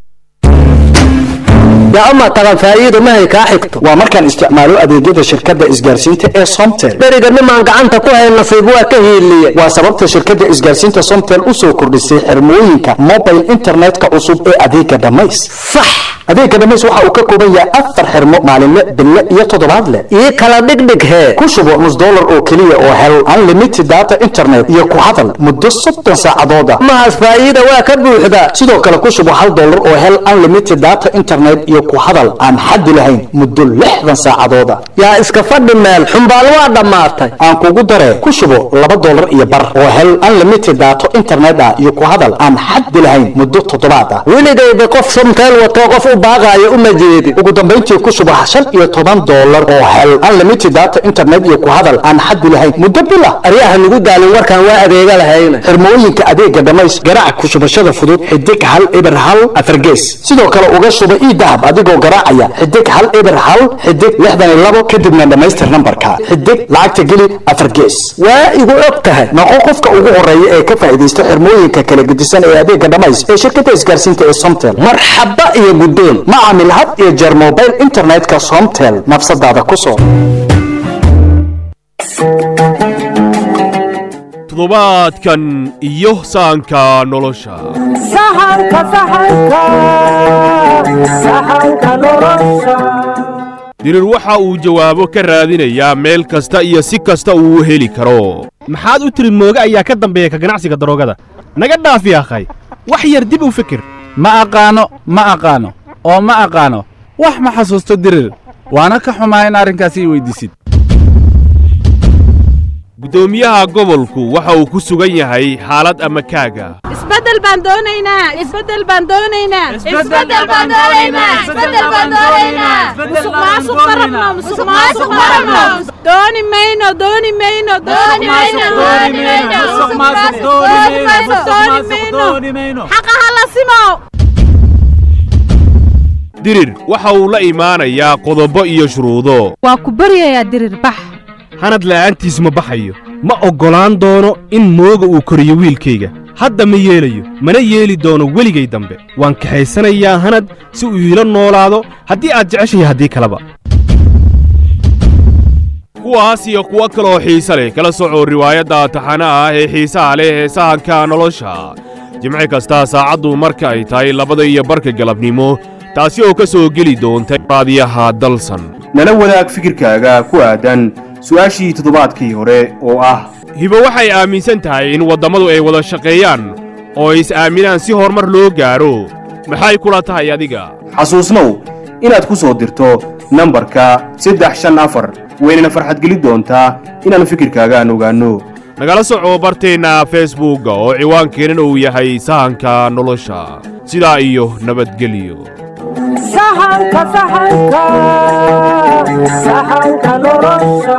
ama tagan faa'iido mahay kaa xigto waa markaan isticmaalo adeegyada shirkadda isgaarsiinta ee somtel beriga nimaan gacanta ku hayn nasiib waa ka hiiliye waa sababta shirkadda isgaarsiinta somtel u soo kordhisay xirmooyinka mobile internetka cusub ee adeega dhamays sax adeega dhamays waxa uu ka kooban yahay afar xirmo maalinle bille iyo toddobaadle ii kala dhigdhig hee ku shubo nus dollar oo keliya oo hel unlimited data internet iyo ku hadal muddo soddon saacadooda mahaas faa'iida waa ka buuxda sidoo kale ku shubo hal dollar oo hel unlimited data internet iyo ku hadal aan xaddi lahayn muddo lixdan saacadooda yaa iska fadhi meel xumbaal waa dhammaatay aan kugu daree ku shubo laba dollar iyo bar oo hel unlimited data internet ah iyo ku hadal aan xaddi lahayn muddo toddobaad ah weligayba qof somteel wato qof u baaqaayo uma jeedin ugu dambayntii ku shubo shan iyo toban dollar oo hel unlimited data internet iyo ku hadal aan xaddi lahayn muddo bil ah aryaha nagu daalin warkaan waa adeega lahayna xirmooyinka adeega dhamays garaac ku shubashada fudud xidig hal eber hal afargees sidoo kale uga shuba ii dahab adigoo garaacaya xidig hal eber hal xidig lixdan iyo labo kadibna dhammaystir nambarka xidig lacagta geli afar gees waa igu og tahay noqo qofka ugu horeeya ee ka faa'iidaysta xirmooyinka kala gedisan ee adeega dhamays ee shirkadda isgaarsiinta ee somtel marxaba iyo guddoon ma caamil had iyo jeer mobile internetka somtel nafsadaada ku soo toddobaadkan iyo saanka nolosha saxanka saxanka saxanka nolosha dirir waxa uu jawaabo ka raadinayaa meel kasta iyo si kasta uu u heli karo maxaad u tiri mooge ayaa ka dambeeya ka ganacsiga daroogada naga dhaafi akhay wax yar dib u fikir ma aqaano ma aqaano oo ma aqaano wax ma xasuusto dirir waana ka xumaa in arrinkaasi i weyddiisid guddoomiyaha gobolku waxa uu ku sugan yahay xaalad ama kaaga isbeddel baan doonaynaa isbeddel baan doonaynaa Isbeddel baan doonaynaa, isbeddel baan doonaynaa. musuq maasuq ma rabno musuq maasuq ma rabno dooni mayno dooni mayno dooni mayno dooni mayno musuq maasuq dooni mayno dooni mayno xaqa hala simo dirir waxa uu la imaanayaa qodobo iyo shuruudo waa ku baryayaa dirir bax hanad la'aantiis ma baxayo ma oggolaan doono in mooga uu koriyo wiilkayga hadda ma yeelayo mana yeeli doono weligay dambe waan kaxaysanayaa hanad si uu iila noolaado haddii aad jeceshahay haddii kaleba kuwaas iyo kuwo kaloo xiise leh kala soco riwaayadda taxanaha ah ee xiisaha leh ee sahanka nolosha jimci kasta saacaddu marka ay tahay labada iyo barka galabnimo taasi oo ka soo geli doonta raadiyaha dalsan nala wadaag fikirkaaga ku aadan su'aashii toddobaadkii hore oo ah hibo waxay aaminsan tahay in waddammadu ay wada shaqeeyaan oo ay is-aaminaan si horumar loo gaadho maxay kula tahay adiga xasuusnow inaad ku soo dirto nambarka saddex shan afar waynana farxadgeli doontaa inaannu fikirkaaga aan ogaanno nagala soco barteenna feesbuugga oo ciwaankeennan uu yahay sahanka nolosha sidaa iyo nabadgelyo saxanka saxanka saxanka nolosha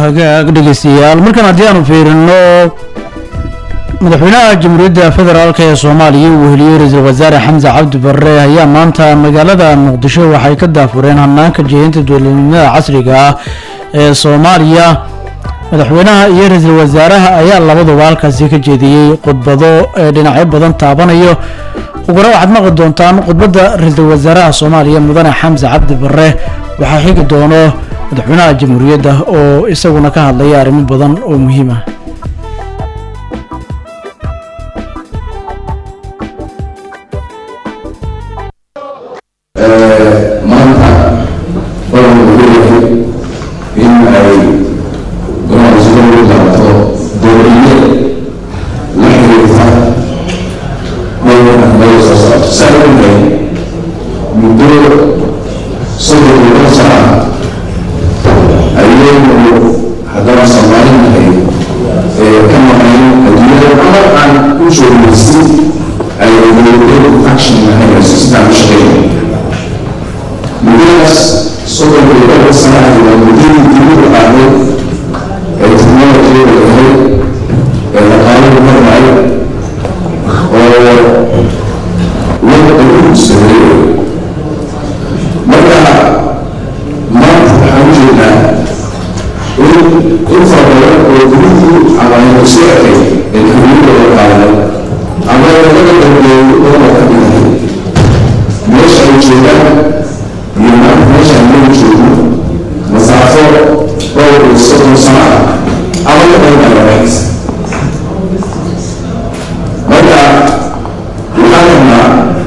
hagaag dhegeystayaal markan haddii aanu fiirino madaxweynaha jamhuuriyadda federaalk ee soomaaliya uu heliyey ra-iisul wasaare xamse cabdi barre ayaa maanta magaalada muqdisho waxay ka daafureen hanaanka jeedinta dowladnimada casriga ah ee soomaaliya madaxweynaha iyo ra-iisul wasaaraha ayaa labaduba halkaasi ka jeediyey khudbado ee dhinacyo badan taabanayo uguna waxaad maqli doontaan khudbadda ra-iisul wasaaraha soomaaliya mudane xamse cabdi barre waxaa xigi doono madaxweynaha jamhuuriyadda oo isaguna ka hadlaya arrimo badan oo muhiim ah maanta waxaan leeyahay in ay ganacsiga u qaato dowladnimo la xiriirta dhowrkan loo soo saarto saaxiibkay muddo soddon iyo dhowr sano ah ayaynu haddana soomaalinahay ee ka maqnayn adduunyada ama aan u joogaysin ay dowladnimo action lahaynayso sidaan u shaqeynay muddadaas soddon iyo dhowr sano ah waa muddadii dibadda qaaday ee technology-da ahayd ee dhaqaaluhu marmay oo wadda u sameeyey marka maanta waxaan u jeednaa in in fara badan oo dibaddu ama aynu soo ekay ee xorriyadooda qaaday ama laga dambeeyey oo ka dhigahay meesha ay joogaan iyo maanta meeshaan lagu joogo masaafo dhowr iyo soddon sano ah ama ka badan baa labaxaysa marka waxaan rabnaa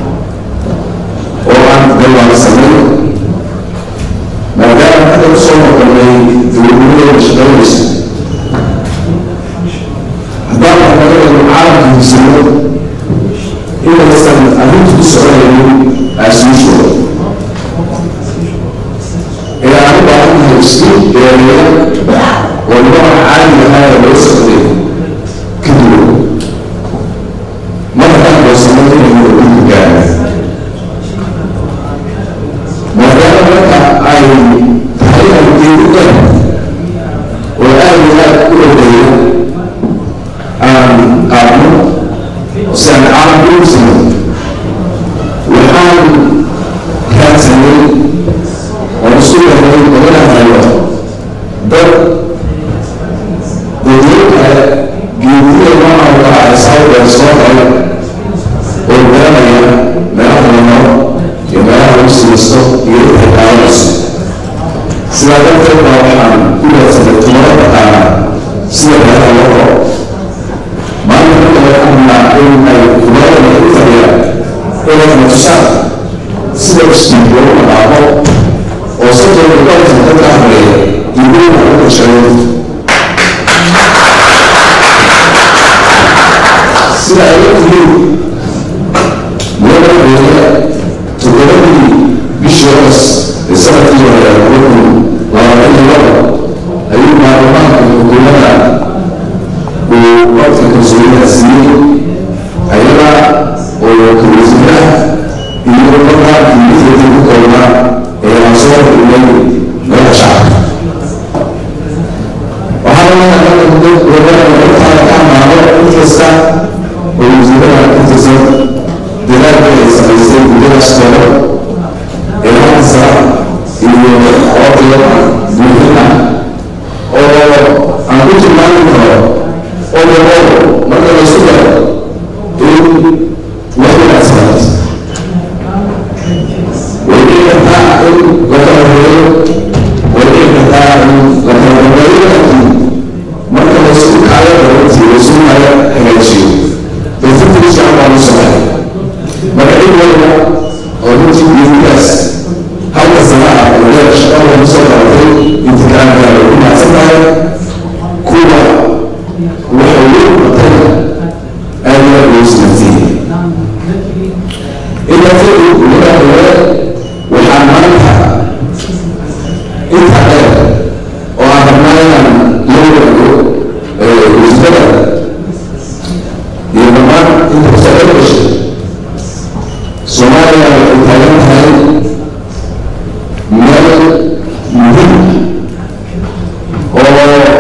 oo aan galwaansanay maadaama hadda ku soo noqonay dowladnimadooda shaqaynaysa haddaan waxnagadu caalamka higsano inaysan arrintu ku soconaynin aasuushooda ee aan u baahan tahay isku dheereeya oo nimanka caaliga ahaa ee loo socday ka duwan markaan goosano inaynu dhulka gaarna maadaama marka ay tahay argeedu dhan oo aad iyo aad u ogeeya aan qaadno si aan caalamka u sano waxaan raadsanay oo isku yahay lagana hayo dad dadweyne kale geediya nooca oo kale ay sawir soo qoray oo garanaya meelaha la maro iyo meelaha lagu siisto iyo inta qaadanayso sidaa darteed baa waxaan ku raadsanay tumaro taqaana sida meelaha loo qoro maanta marka waxaan rabnaa in ay kumarada u fadhiyaan inay na tusaan sida isjiib loogu dhaqaaqo oo soddon iyo dhowr sano dadka hadleeya dibadda u gashaday sida ay la tihiin madaxweyne toddobadii bishii hoos ee sanadkii hore laba kun labaatan iyo laba ayuu baarlamaanka xukuumadda uu codka kalsoonida siiyey ayaga oo kalwasiiraha iyo markaa dimitati ku koobnaa ee aan soo hormarnay meelaha shacabka waxaa laga ka amaano in kasta oo wasiirada ka tirsan dadaalka ay samaysay muddadaas kooban ee halka sara iyo qoobtiya buuxin ah oo aan ku tilmaami karo overall marka la isku daro in wax wanaagsanaato way dhici kartaa in la kala horeeyo way dhici kartaa in la kala horeeyo laakiin marka la isku kaayo darantii la isku kaayo hagaajiyo dadfurtii fiican baa loo sameeya marka cid walba oo runtii geedigaas halka sana ah oo leer shaqada lagu soo qabatay intikaanka ay ku mahadsan tahay kuwa waxa weyn batay aad iyo aad loo sinansiiyey intaa kadib ummada hore waxaa maanta intaa dheer oo aan rabnaa inaan la wadaago wasiirada iyo dhammaan inta kusoo dheer gashay soomaaliya waxay taagan tahay meel muhiim oo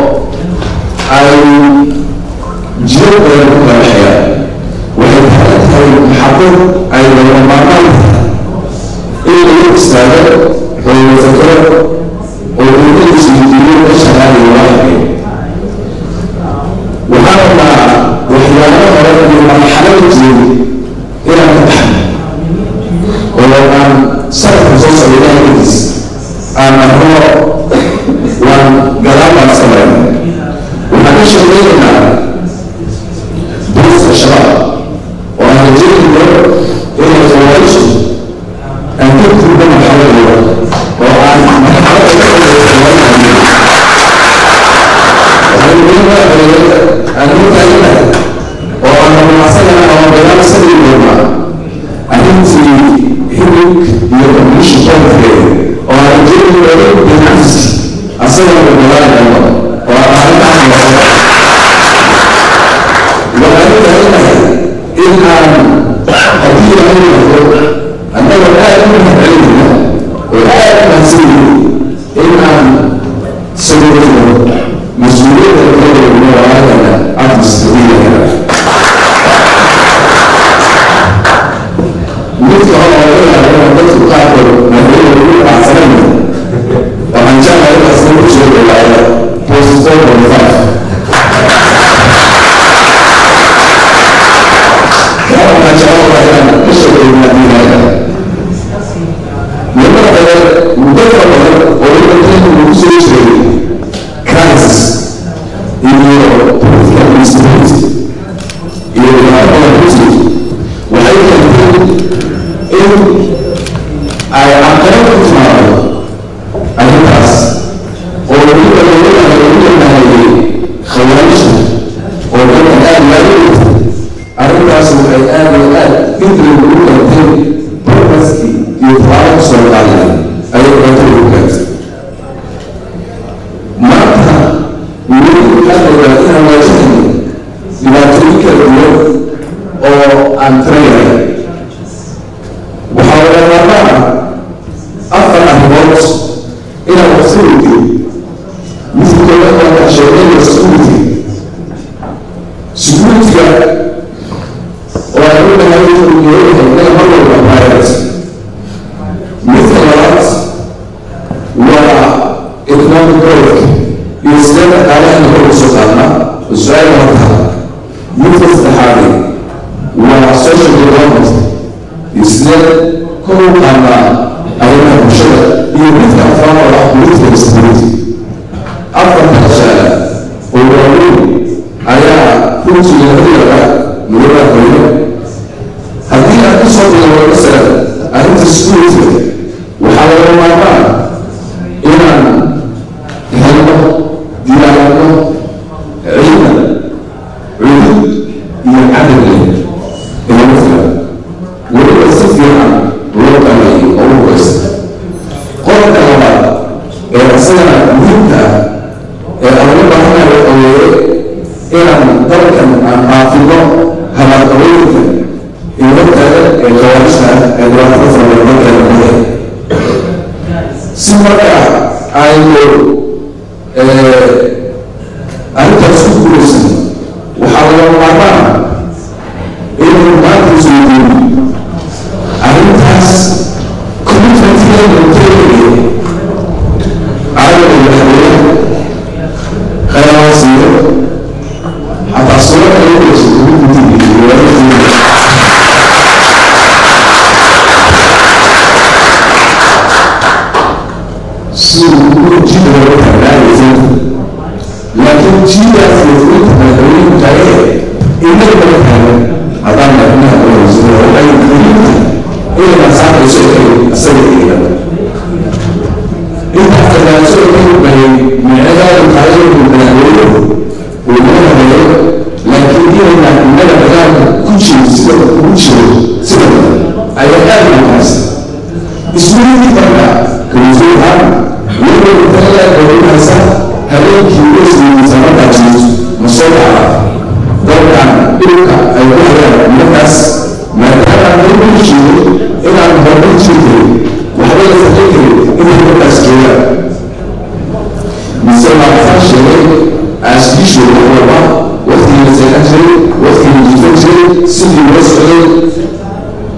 ay lagama maarmaan tahay in lagu istaago oo la fakero oo dowladiisu jidiyo ka shaqaalayo waaxay waxaan rabnaa waxyaabo hore iyo marxalada jiray inaan ka baxno oo aan sanadka soo socda ilaahiis aan marno waan gadaal baan samayna waxaan ka shaqeynaynaa booska shabaab oo aan rajeynayno inay fawaaishu aan ka gudbo marxaladooda oo aan marxalada ka waxaan muhiim ah aan u taaganahay oo aan rumacsanahay ama dagaal sadii doonaa arrintii hilib iyo komishin qofkeeda oo aan rajeynayno binafsi asagana dagaalayno oo aan arrintaas waxaan u taaganahay in aan haddii aan noqdo annaga aad u mahadcelinayna oo aad u mahadsanayay in aan sawirno mas-uuliyadda kaleegno oo aadana cabdisabiilana midka hore oo ilaaliyo dadku qaarkood madaxweyne ugu dhacsanayna waxaan jeclahay in asna ku soo dhawaada postpone on five waxaan jeclahay inaan ka shaqeynaa diinaga nimada kale muddo fara badan oo wadankeenu uu ku soo jiray crisis iyo political instability iyo dhibaato badan ku jirto waxay keentay in ay caqabad ku timaado arrintaas oo weliba looga lagu yaqaanayay khawaarijta oo dadka aad laaga dhigtay arrintaas waxay aad iyo aad hindrig ugu keentay barbaskii iyo tabaaro soo qaadaya ayay dhibaato ugu keentay maanta weli waxaa la yidhaha inaan waajahayno dhibaatooyin kala duwan oo aan tirayahay waxaa laga maarmaan ah afar arrimood inaan waqti weydiyo midka koowaad waa kaa sheegnaya security securityga oo aan ognahay inuu leeyahay inaga mar walba priority midka labaad waa economic growth iyo sidee dhaqaalahana kor usoo qaadnaa su-aal horta midka saddexaadi waa social development iyo sidee kor u qaadnaa arrimaha bulshada iyo midka afraad oo ah political stability afarta su-aala oo waaweyn ayaa runtii laga yaabaa mudada hooyo haddii aad ku soo bilowdo masalan arrinta security waxaa laga maarmaan inaan helno diyaarino ciidan cudud iyo cadad leh inagu filan weliba si fiican loo qameeyey oo u hogeysta qodobka labaad ee isagana muhiimka ah ee aan uga baahanayo waxa weeye inaan dalkan aan qaafino habaaqabooyinka iyo hortaaga ee khawaarijta ee dhibaatada farabadankeeda muday si marka aynu arrintaas ku guulaysan waxaa laga maarmaan inaynu maanta isweydiino arrintaas commitmentkeeda inteegaya caalamka madaxweyne khayraasiyo xataa suuro kale u dhashay commitmentiga iyo wadaadkiisa siduu jida looga taagnaanaysan laakiin jidaas yasminta madaxweynuhu taagee inaga laga taagan haddaan madaxweynaha qolayso waxay muhiimta inayna saarayso inay asaga eegan intaas tagaaso inay bahay micnaheedu tahay inuu madaxweynuhu uu noo habeeyo laakiin inayna inaga dagaalka ku jiro sida ugu jiro sida ayaa aad muhiimsan ismidii marka kalasuuhaan weliba intaga dowladahaysa habeenkii wesgiisa markaa jirto ma soo dhaca dalkan dhulka ay ku hayaan markaas maadaama aan lagu jirin inaan hormar jiri karin waxba la samayn karin inay markaas joogaan mise maafaan sheegay aaskiishu wax walba waqtigii la seexan jiray waqtigii la jifan jiray sidii loo socday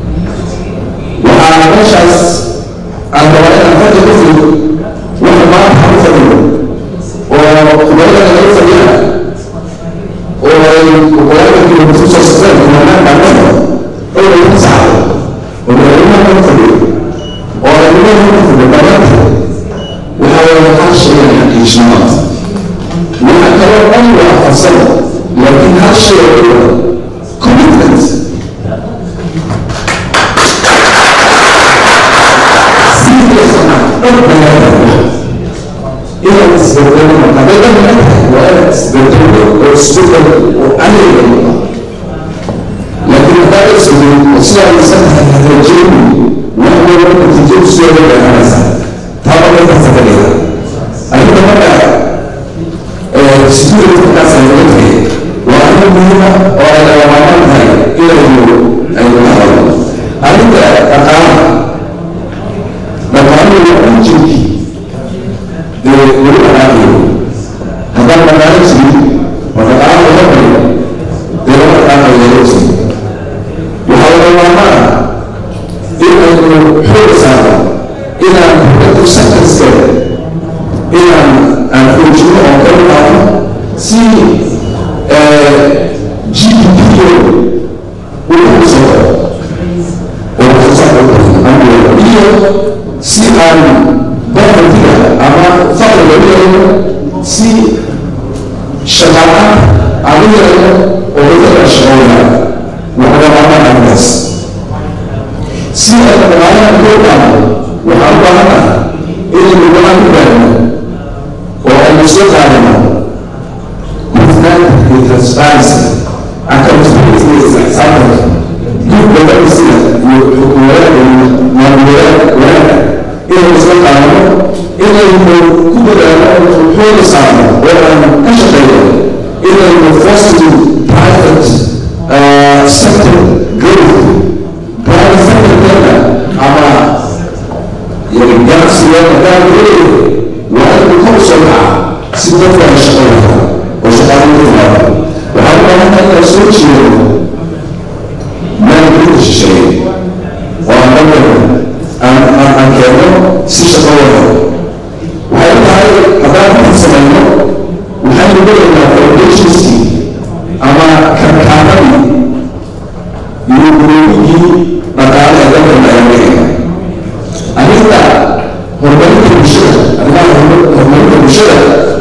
oo madaxweynaha ka fadhiyo oo arrimaha ka fadhiyo dhammaanteed waxaa wada hal shay aan xaqiijinamaad waxa kaloo dhan waa farsamo laakiin hal shay oo dhan commitment inaad isbedelo hadday dhan tahay waa inaad isbedelo oo isbedel oo aniga laakiin haddaad isbedel oo sidaa isan tahay hagaajeyni wax walba natiijadu sideeda baahanaysaa taaba intaasa ka dhiga arrinta marka security markaas ay laga tagay waa arrin muhiima oo ay lagamaarmaan tahay inaynu aynu ka hadalno arrinta dhaqaalaha dhaqaaluhu waa injinkii dee weli dhaqaalayo haddaan dhaqaalo jirin oo dhaqaalo laga bariyo dee lama dhaqaalayo laga jirin waxaa laga maarmaan in aynu xoog saarno inaan dowladdu sectorskeeda inaan aan xoojino oo kor qaadno si gdp uu u soo oo waxsoosaarka u kordhiyo iyo si aan povertyga ama faqriga u yeelno si shaqaalaha aan u yeelno oo dadka shaqooya waxga maarmaan arrintaas si ay dhaqaalaha kor qaadno waxaan u baahanahay inaynu go-aan ku gaarno oo aynu soo qaadano hufnaanta iyo transparency accountability iyo isxsaabtanka gudba dhabisiga iyo xukuumadaha iyo maamuladaha wanaagga inaynu soo qaadano inaynu ku dadaalo oo xooga saarno oo aan ka shaqeyno inaynu fostering private uh, sector growth private sector-keena ama ganacsiga maadaama leeyahay waa inuu kor soo kaca si dadku ay shaqo lahaa oo shaqaalin ku timaado waxaan u baahantahay inaan soo jeedo maalgelinta shisheeye oo aan dalkana aan aan aan keenno si shaqo lahaa waxay u tahay haddaan intan samayno waxaynu leeyahnaa foundationskii ama karkaanadii iyo guroobigii dhaqaale ee dalkana ayaan leeyahay arrinta horumarinta bulshada arrimaha horumarinta bulshada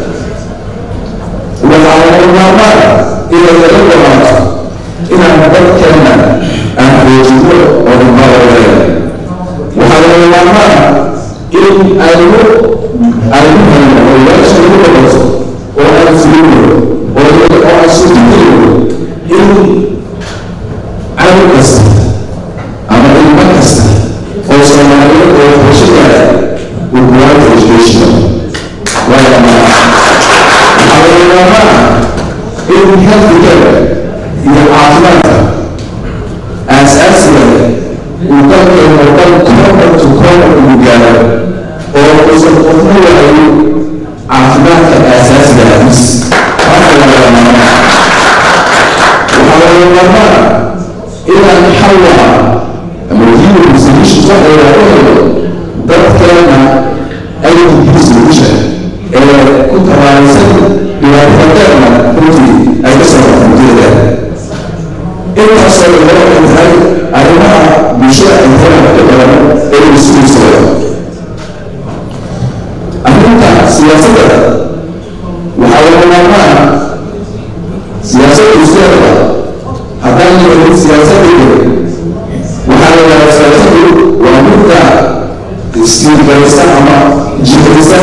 waxaa laga maarmaan inay laga dhamaato inaan dadkeena aan xoojino oo dhimbaaladeena waxaa laga maarmaan in aynu aynu hayno oo ilaasha lagu dhabato oo aan fulino oo oo aan suurtagelino in cadow kasta ama ilmo kasta oo soomaaliyeed oo waxbarasho gaara uu quality education waayo waxaa laga maarmaan in healthcare iyo caafimaadka aasaasiga uu dalkeena oo dhan corner to corner uu gaaro oo uusan qofna waayin caafimaadka aasaasiga ahis taasa laga maarmaan waxaa laga maarmaan inaan xawla ama human solutions waxa la yidhahdo dadkeena IDP solution ee ku tabaaraysan dhibaatadeena runtii ay ka soo rafanteeda intaasoo dhan waxay tahay arrimaha bulshada ay helaan ka badan ee mas-uulsooda arrinta siyaasadda waxaa laga maarmaan siyaasadda isleeda haddaan yeelin siyaasadda waxaa la yidhahdaa siyaasadu waa midda istiirgaraysa ama jihaysa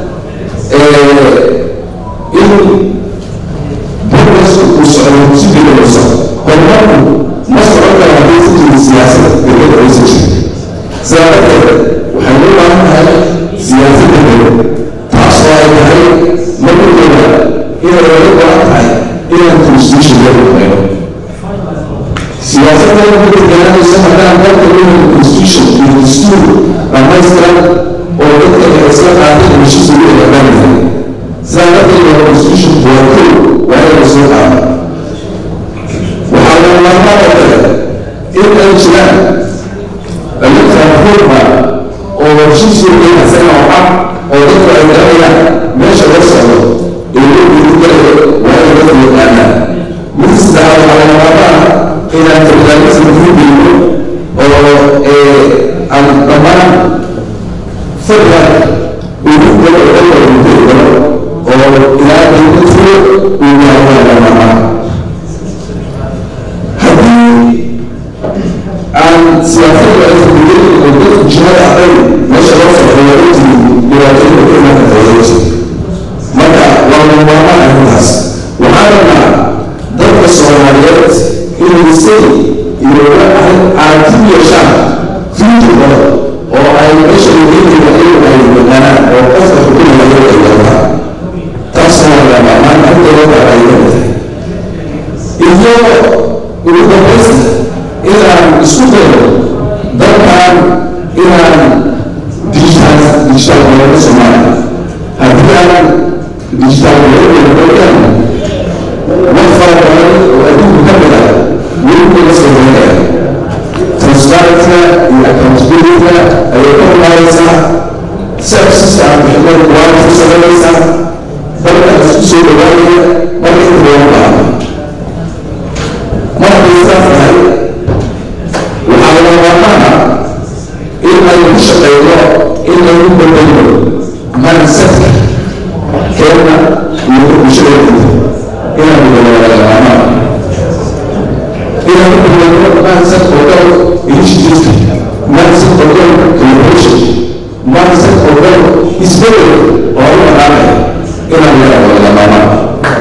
in progressku uu socdo si degdegayso horumarku ma socon karo haddii si jirin siyaasad degdeg aysan jirin sidaa darteed waxay u baahan tahay siyaasad degdeg taasoo ay tahay markooda inay laga go-an tahay inaan constitution loo rumayno siyaasadda ku degaanayso haddaan dalka leeyahay constitution iyo dastuur dhamaystiran oo dadka ay isla qaateen heshiis ugu eegaanayahay sidaa darteed waa constitution waa kow waa in la soo qaado waxaa laga maarmaan oo kale in ay jiraan electoral reforma oo heshiis weyn isaga oo cad oo dadku ay garanayaan meesha loo socdo ee loo dhiirigelayo waa in dadku yaqaanaan mid saddexaad waxaa laga maarmaan inaan federalism ku geyno oo jihada arday meesha loo farxiyo intii dhibaatooyinka ku imaan karta ayay marka waa lamaarmaan arrintaas waxaan rabnaa dadka soomaaliyeed inay say iyo aragti u yeeshaan fiiturkooda oo ay meesha muhiimka ayagu ay yaqaanaan oo qofka xukunaya ayagu ay yaqaan taasna waa lamaarmaan arrintooda baa ay leedahay iyo ugu dambaysta inaan isku dayo dalkan inaan digital digital gobolka soomaaliya haddii aan digital gobolkan wax fara badan oo adduunka ka mid ah weli laga soo heelaya transparentka iyo accountabilityga ayay ka imaanaysaa serviceska aan bixinada quality ku sameynaysaa dalka isku soo dhawaanaya marka inta looga baahdo mar hadday sidaas tahay waxaa laga maarmaana in ay ku shaqeyno in lagu bedelo mindsetka keena iyo bulshadeeda inaan bedelo laga maarmaana inaan ku bedelo mindset oo dhan initiative mindset oo dhan collaboration mindset oo dhan isbedel oo u dhaqaaqaya inaan yaraado laga maarmaana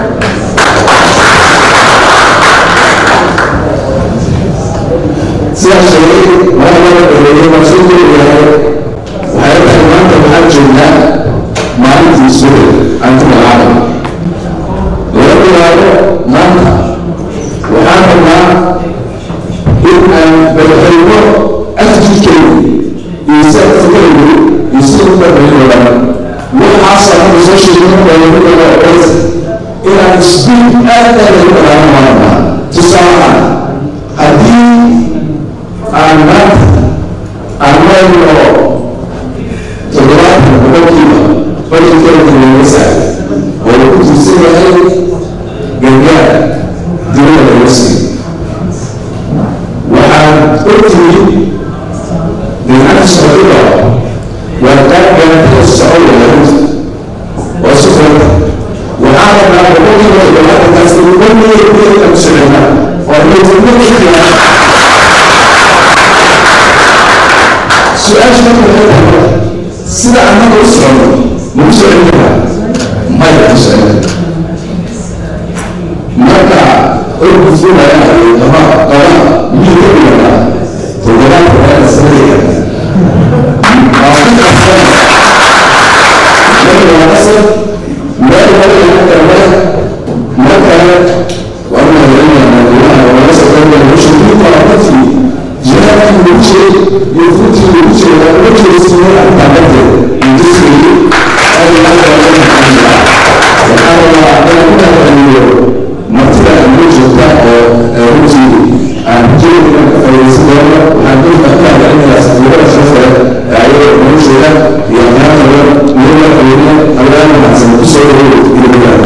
sidaa sheegay waa laba dhaweeyey waa soo koobayahay waxay tahay maanta waxaan joognaa maalintii isbedel antida caalam laga bilaabo maanta waxaan rabnaa in aan badxayno attitude-keyga iyo self-keyga iyo sida u badbayn badan waxaasoo hadda soo sheegno dhallinyarada oo dhansa inaan speed aad aad ay u dhaqaano maarnaa tusaale ahaan haddii aan maanta aan marayno toddobaatan boqolkiiba bajetkeeda laga saaray oo uu ku tiirsan yahay gargaar dibadda laga siiyo waxaan ogtihiin dinacada socdida waa gaargaartada soconaya runta oo si furta waxaan rabnaa boqolkiiba toddobaatankaas inuu dhanmeeya kuleekan ku soconaa oo niyadnimo xiyaa su-aasha marka waxay tahay sida annaga u socono ma ku socon karaa maya ku socon marka orgufulaya iyo qaba qaba mid ka dhigana toddobaadka waa sanadaya waa ku qasban marka waa qasab meel wala laga kala marka waa una yeelanaya madaxweynaha oo laga soo qaybaya hawsha muhiimka waa dadkii jihaadkii lagu jiray iyo runtii lagu jiray waa uga jeedsiiyey arrintaa darteed industrigii aad iyo aad baa loo maxaanjiraa waxaa rabaa inaan ku mahadceliyo martida inoo joogta oo runtii aan jeedi inaan ka faa'iidaysan doono waxaan dadka ku mahadcelinayaa safiirada sharafta ee ayaga noloshooda iyo aqyaantooda iyo madaxweyne allaha mahadsan ku soo dhaweey iyo magaala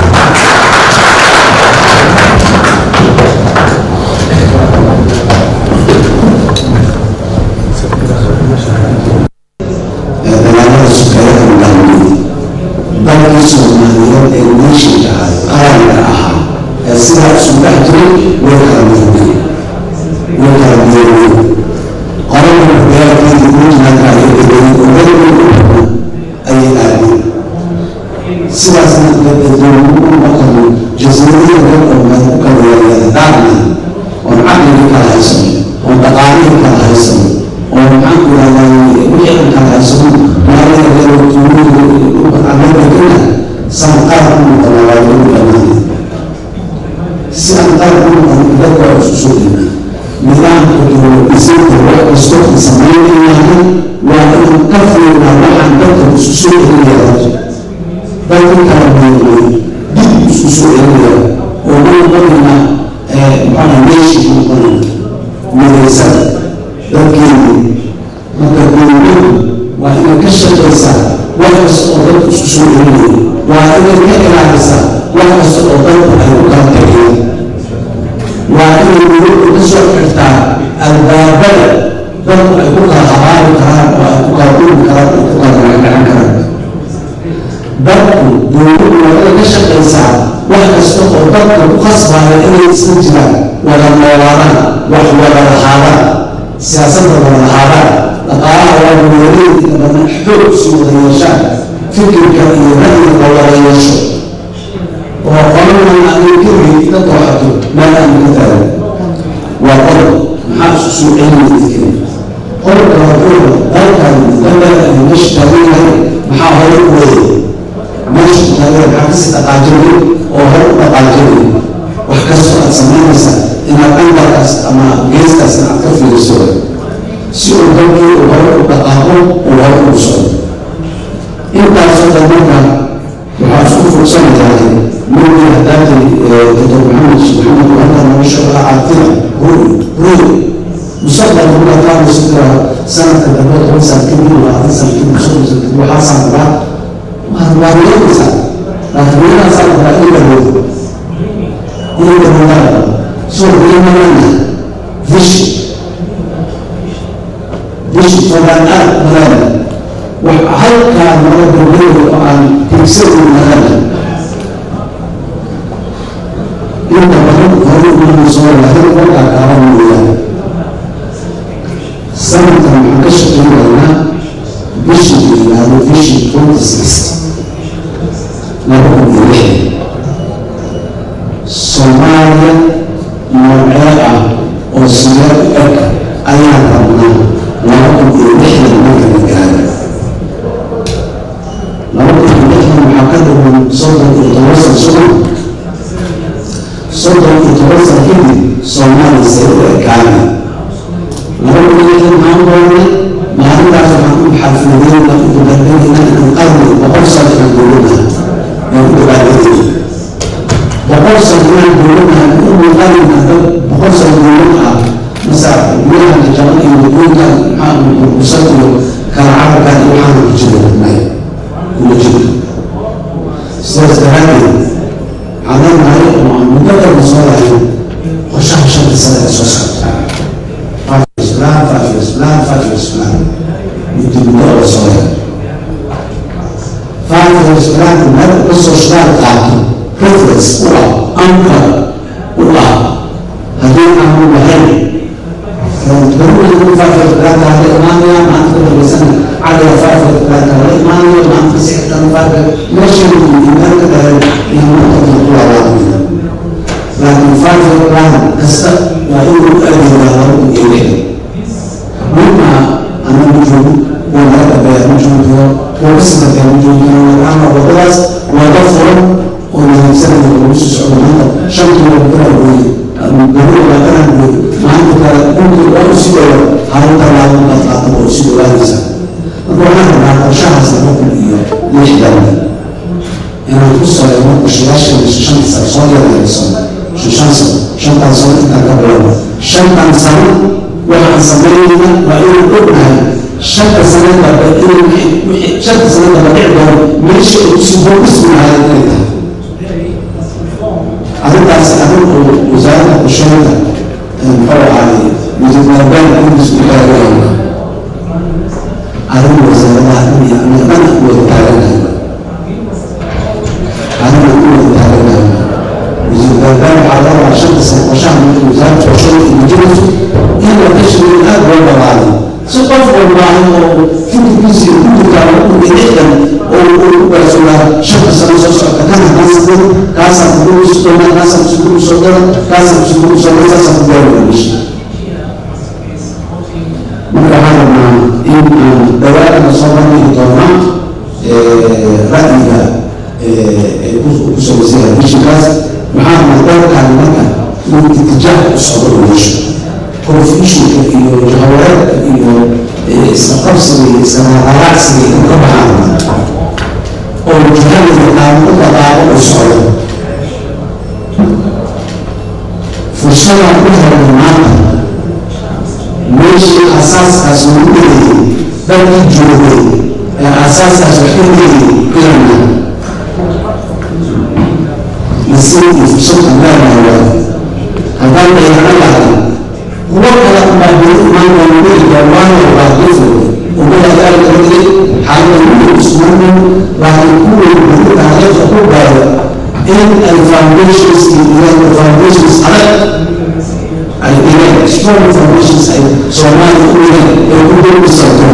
dagaalada sukeeyaha ugaamiyey dalkii soomaaliyeed ee neeshinka ahaa qaranka ahaa ee sidaa isu dhex jiray way kala midoobeen way kala midoobeen qoranka dagaalkeedii puntland ayay degeen oo dalkii u xukma ayay aadeen sidaasna dowladuhu markanu jasiiradihii dhan oo meel ku kala yaryada dhaarna oon caqligii kala haysano oon dhaqaalihii kala haysano oo maxaan ku yidhahdaa wixii aan kala haysano maalayaaamedekana saan qaar u noqona waa lagu dhamaanay si aan qaar u noqon dadka waa isku soo dhina nidaamka dowladhisinta wax kastoo aan samaynayahay waa inaan ka fiirnaa waxaan dadka isku soo celinaya dadka kala meelmay dib isku soo celinaya oo ma noqonayna maxaa meeshii ku noqonayna midaysada dadkeeni marka dowladdu waa inay ka shaqaysaa wax kasta oo dadku isku soo celinaya waa inay ka ilaalisaa wax kasta oo dadku ay ku kala tageen waa inay dowladdu ka soo xirtaa albaabada dadku ay ku kala habaari karaan oo ay ku kala dhumi karaan oo ku kala magagacan karaan dadku dowladdu waa inay ka shaqaysaa wax kasta oo dadka ku khasbaya inay isla jiraan wada noolaadaan wax wada lahaadaan siyaasadda wada lahaadaan dhaqaalaha waa magaalooyinka inta badan xoog sii wada yeeshaan fikirka iyo ra'yiga la wada yeesho oo qoladan adiga keligii ka dooxato meel aan ka taagan waa qodob maxaa isu soo celinaya dadkeen qodobka waa qodobka dalkan dalkan ay meesha taagan yahay maxaa hore u weeyay meesha taagan maxaa kasii dhaqaajinay oo hore u dhaqaajinay wax kastoo aad samaynaysa inaad angarkaas ama geeskaas aad ka fiiriso si uu dalkii uu hore u dhaqaaqo uu hore ugu socdo intaasoo dhan marka waxaa isku fursanayaa ninkii hadaatay doctor maxamed maxamed wahda nolosha waa caatila ruy ruy mustaqbalka markaa kaadayso tira sanadka dambe toban sano kadib labaatan sano kadib soddon sano kadib waxaasaan rabaa waa waa yeelaysaa laakiin meelaasaa rabaa in la wado in la wadaaa soo qiimanana vishi vishi fogaan aad malaana wax halkaa nala dambeeyo oo aan tigsadin malaana inta badan hore ugu soo lahayn markaa kaaban mooyaane sanadkan waxaan ka shaqeynaynaa bishii la yidhaahdo bishii twenty six laba kun iyo lixdan soomaaliya noocee ah oo sidee u eg ayaan rabnaa laba kun iyo lixdan marka la gaaro laba kun iyo lixdan waxaa ka dhiman soddon iyo toban san soddon soddon iyo toban san kadib soomaaliya see u ekaana laba kun iyo lixdan maxaan doonay maalintaas waxaan u xafladeyna u dabaaldegayna inaan qarni boqol sano inaan dowladaha aan u dabaaldegayna boqol sano inaan dowladaha u muuqanayna dad boqol sano dowlad ah masa meelaha jajaban iyo wadooyinkan maxaa burbusan iyo kala carabkan iyo waxaana ku jira maya kuma jira sidaas daraaddeed waxaan leenahay oo aan muddo dhanna soo lahayn qorshaha shanta sane ee soo socota plan, five years plan, five years plan. Muddo muddo oo soo lahayn five years plan meel ka soo shidaal qaato reference u ah anchor u ah haddii aanu lahayn ضروري five years plan هذا إيمانيا ما أنت بسنة على five years plan هذا إيمانيا ما أنت سحت أنا five ماشي من إيمان كده إيمان كده طول عمرنا لكن five years plan كسر وإنه أدي ولا إليه مما أنا موجود ولا أبي موجود وبس ما كان موجود أنا وبس وضفر ومن سنة ونص سعودية شمت وبكرة وي ضروري ما كان ما عندك ممكن لو سيدوا هذا لا ينقطع أو سيدوا هذا وأنا مع شهر سنة إياه ليش دولة أنا توصل يوم الشياش اللي شمس صاير ولا يصير شو شمس شمس صاير أنت قبل شمس صاير waxaan samaynayna waa inuu ognahay shanta sanada shanta sanada la dhici doono meesha uu siboo ismaahay inay tahay arrintaas arrin uu wasaaradda qorsheynta muxuu ahaay wasiirnaaban kudis ku taaganayo arrin wasaaradaha dhan iyo aniga dhan ku wada taaganayo arrin aan ku wada taaganayo wasiirnaaban waxaa la rabaa shanta sano qorshaha marka wasaaradda qorsheynta iyo majirayso in la tashriin aad loo balaaday si qof walbaahay oo fikirkiisa ku jirtaa uu dhexdan oo uu gaarsoonaa shanta sano soo socota kan haddaan sameyn kaasaan kugu soo doonaa kaasaan kugu soo dara kaasaan kugu soo dara saasaan ku gaari meesha marka waxaan rabnaa in aan dhawaadana soo bandhigi doonaa ra'yiga ku samaysan bishinkaas waxaan rabnaa dalkan marka inuu itijaah u socdo u yeesho confusionka iyo jahawareerka iyo isqabsiga iyo isqaraacsiga in ka baxaan oo jihada yaqaano u dhaqaaqo u socdo fursadaan ku helnay maanta meeshii asaaskaas lagu dhigayay dalkii joogay ee asaaskaas wax ka dhigayay ilana nasiib iyo fursad aan leenahay waa haddaan dayacno lahayn kuwo kale baa beri imaan doona weliga waayo baa difo ummada gaari kala digay xaalada weli usmanin laakiin kuwii beri taariikhda ku gaaro in ay foundations iyo foundations adag ay dhigeen strong foundations ay soomaaliya u dhigeen ay ku dulbisanto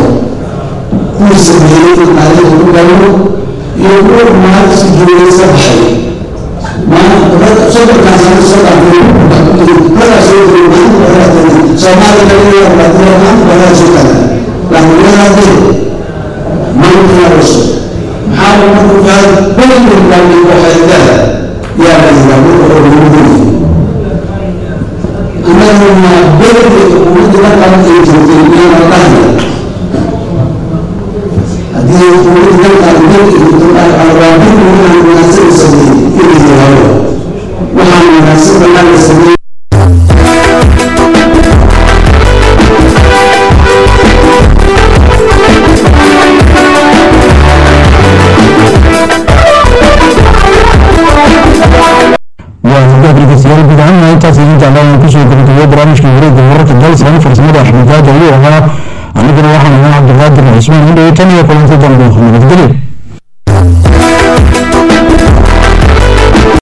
kuwii sameeyey in taariikhda ku galno iyo kuwa maalinta si joogay iska baxay soddonkaas aan soo dhaafay markaa soo jiray maalinta badalaatay soomaali kaliya baadila maanta badala soo taagay laakiin yaraadee maanta yaa cusub maxaa la marku fahay beliga baabi waxay leedahay yaa la yiraa marka hore lagu leeyahay annaguna beliga xukuumadda markaa ay jirtay iyana dhahaya haddii xukuumadda markaa beliga jirto waa beliga waxaan wanaagsan sameeyey inay yiraahdo waxaan wanaagsan banaan la sameeyey dhegeystayaal guud ahaan intaas idin jeclaan kusoo gabagabeeyo barnaamijka wareegga wararka dalsan farsamada axmed gaada ayuu ahaa anigana waxaan ahaa cabdiqaadir cismaan indhow tan iyo kulanti dambe nabadgelyo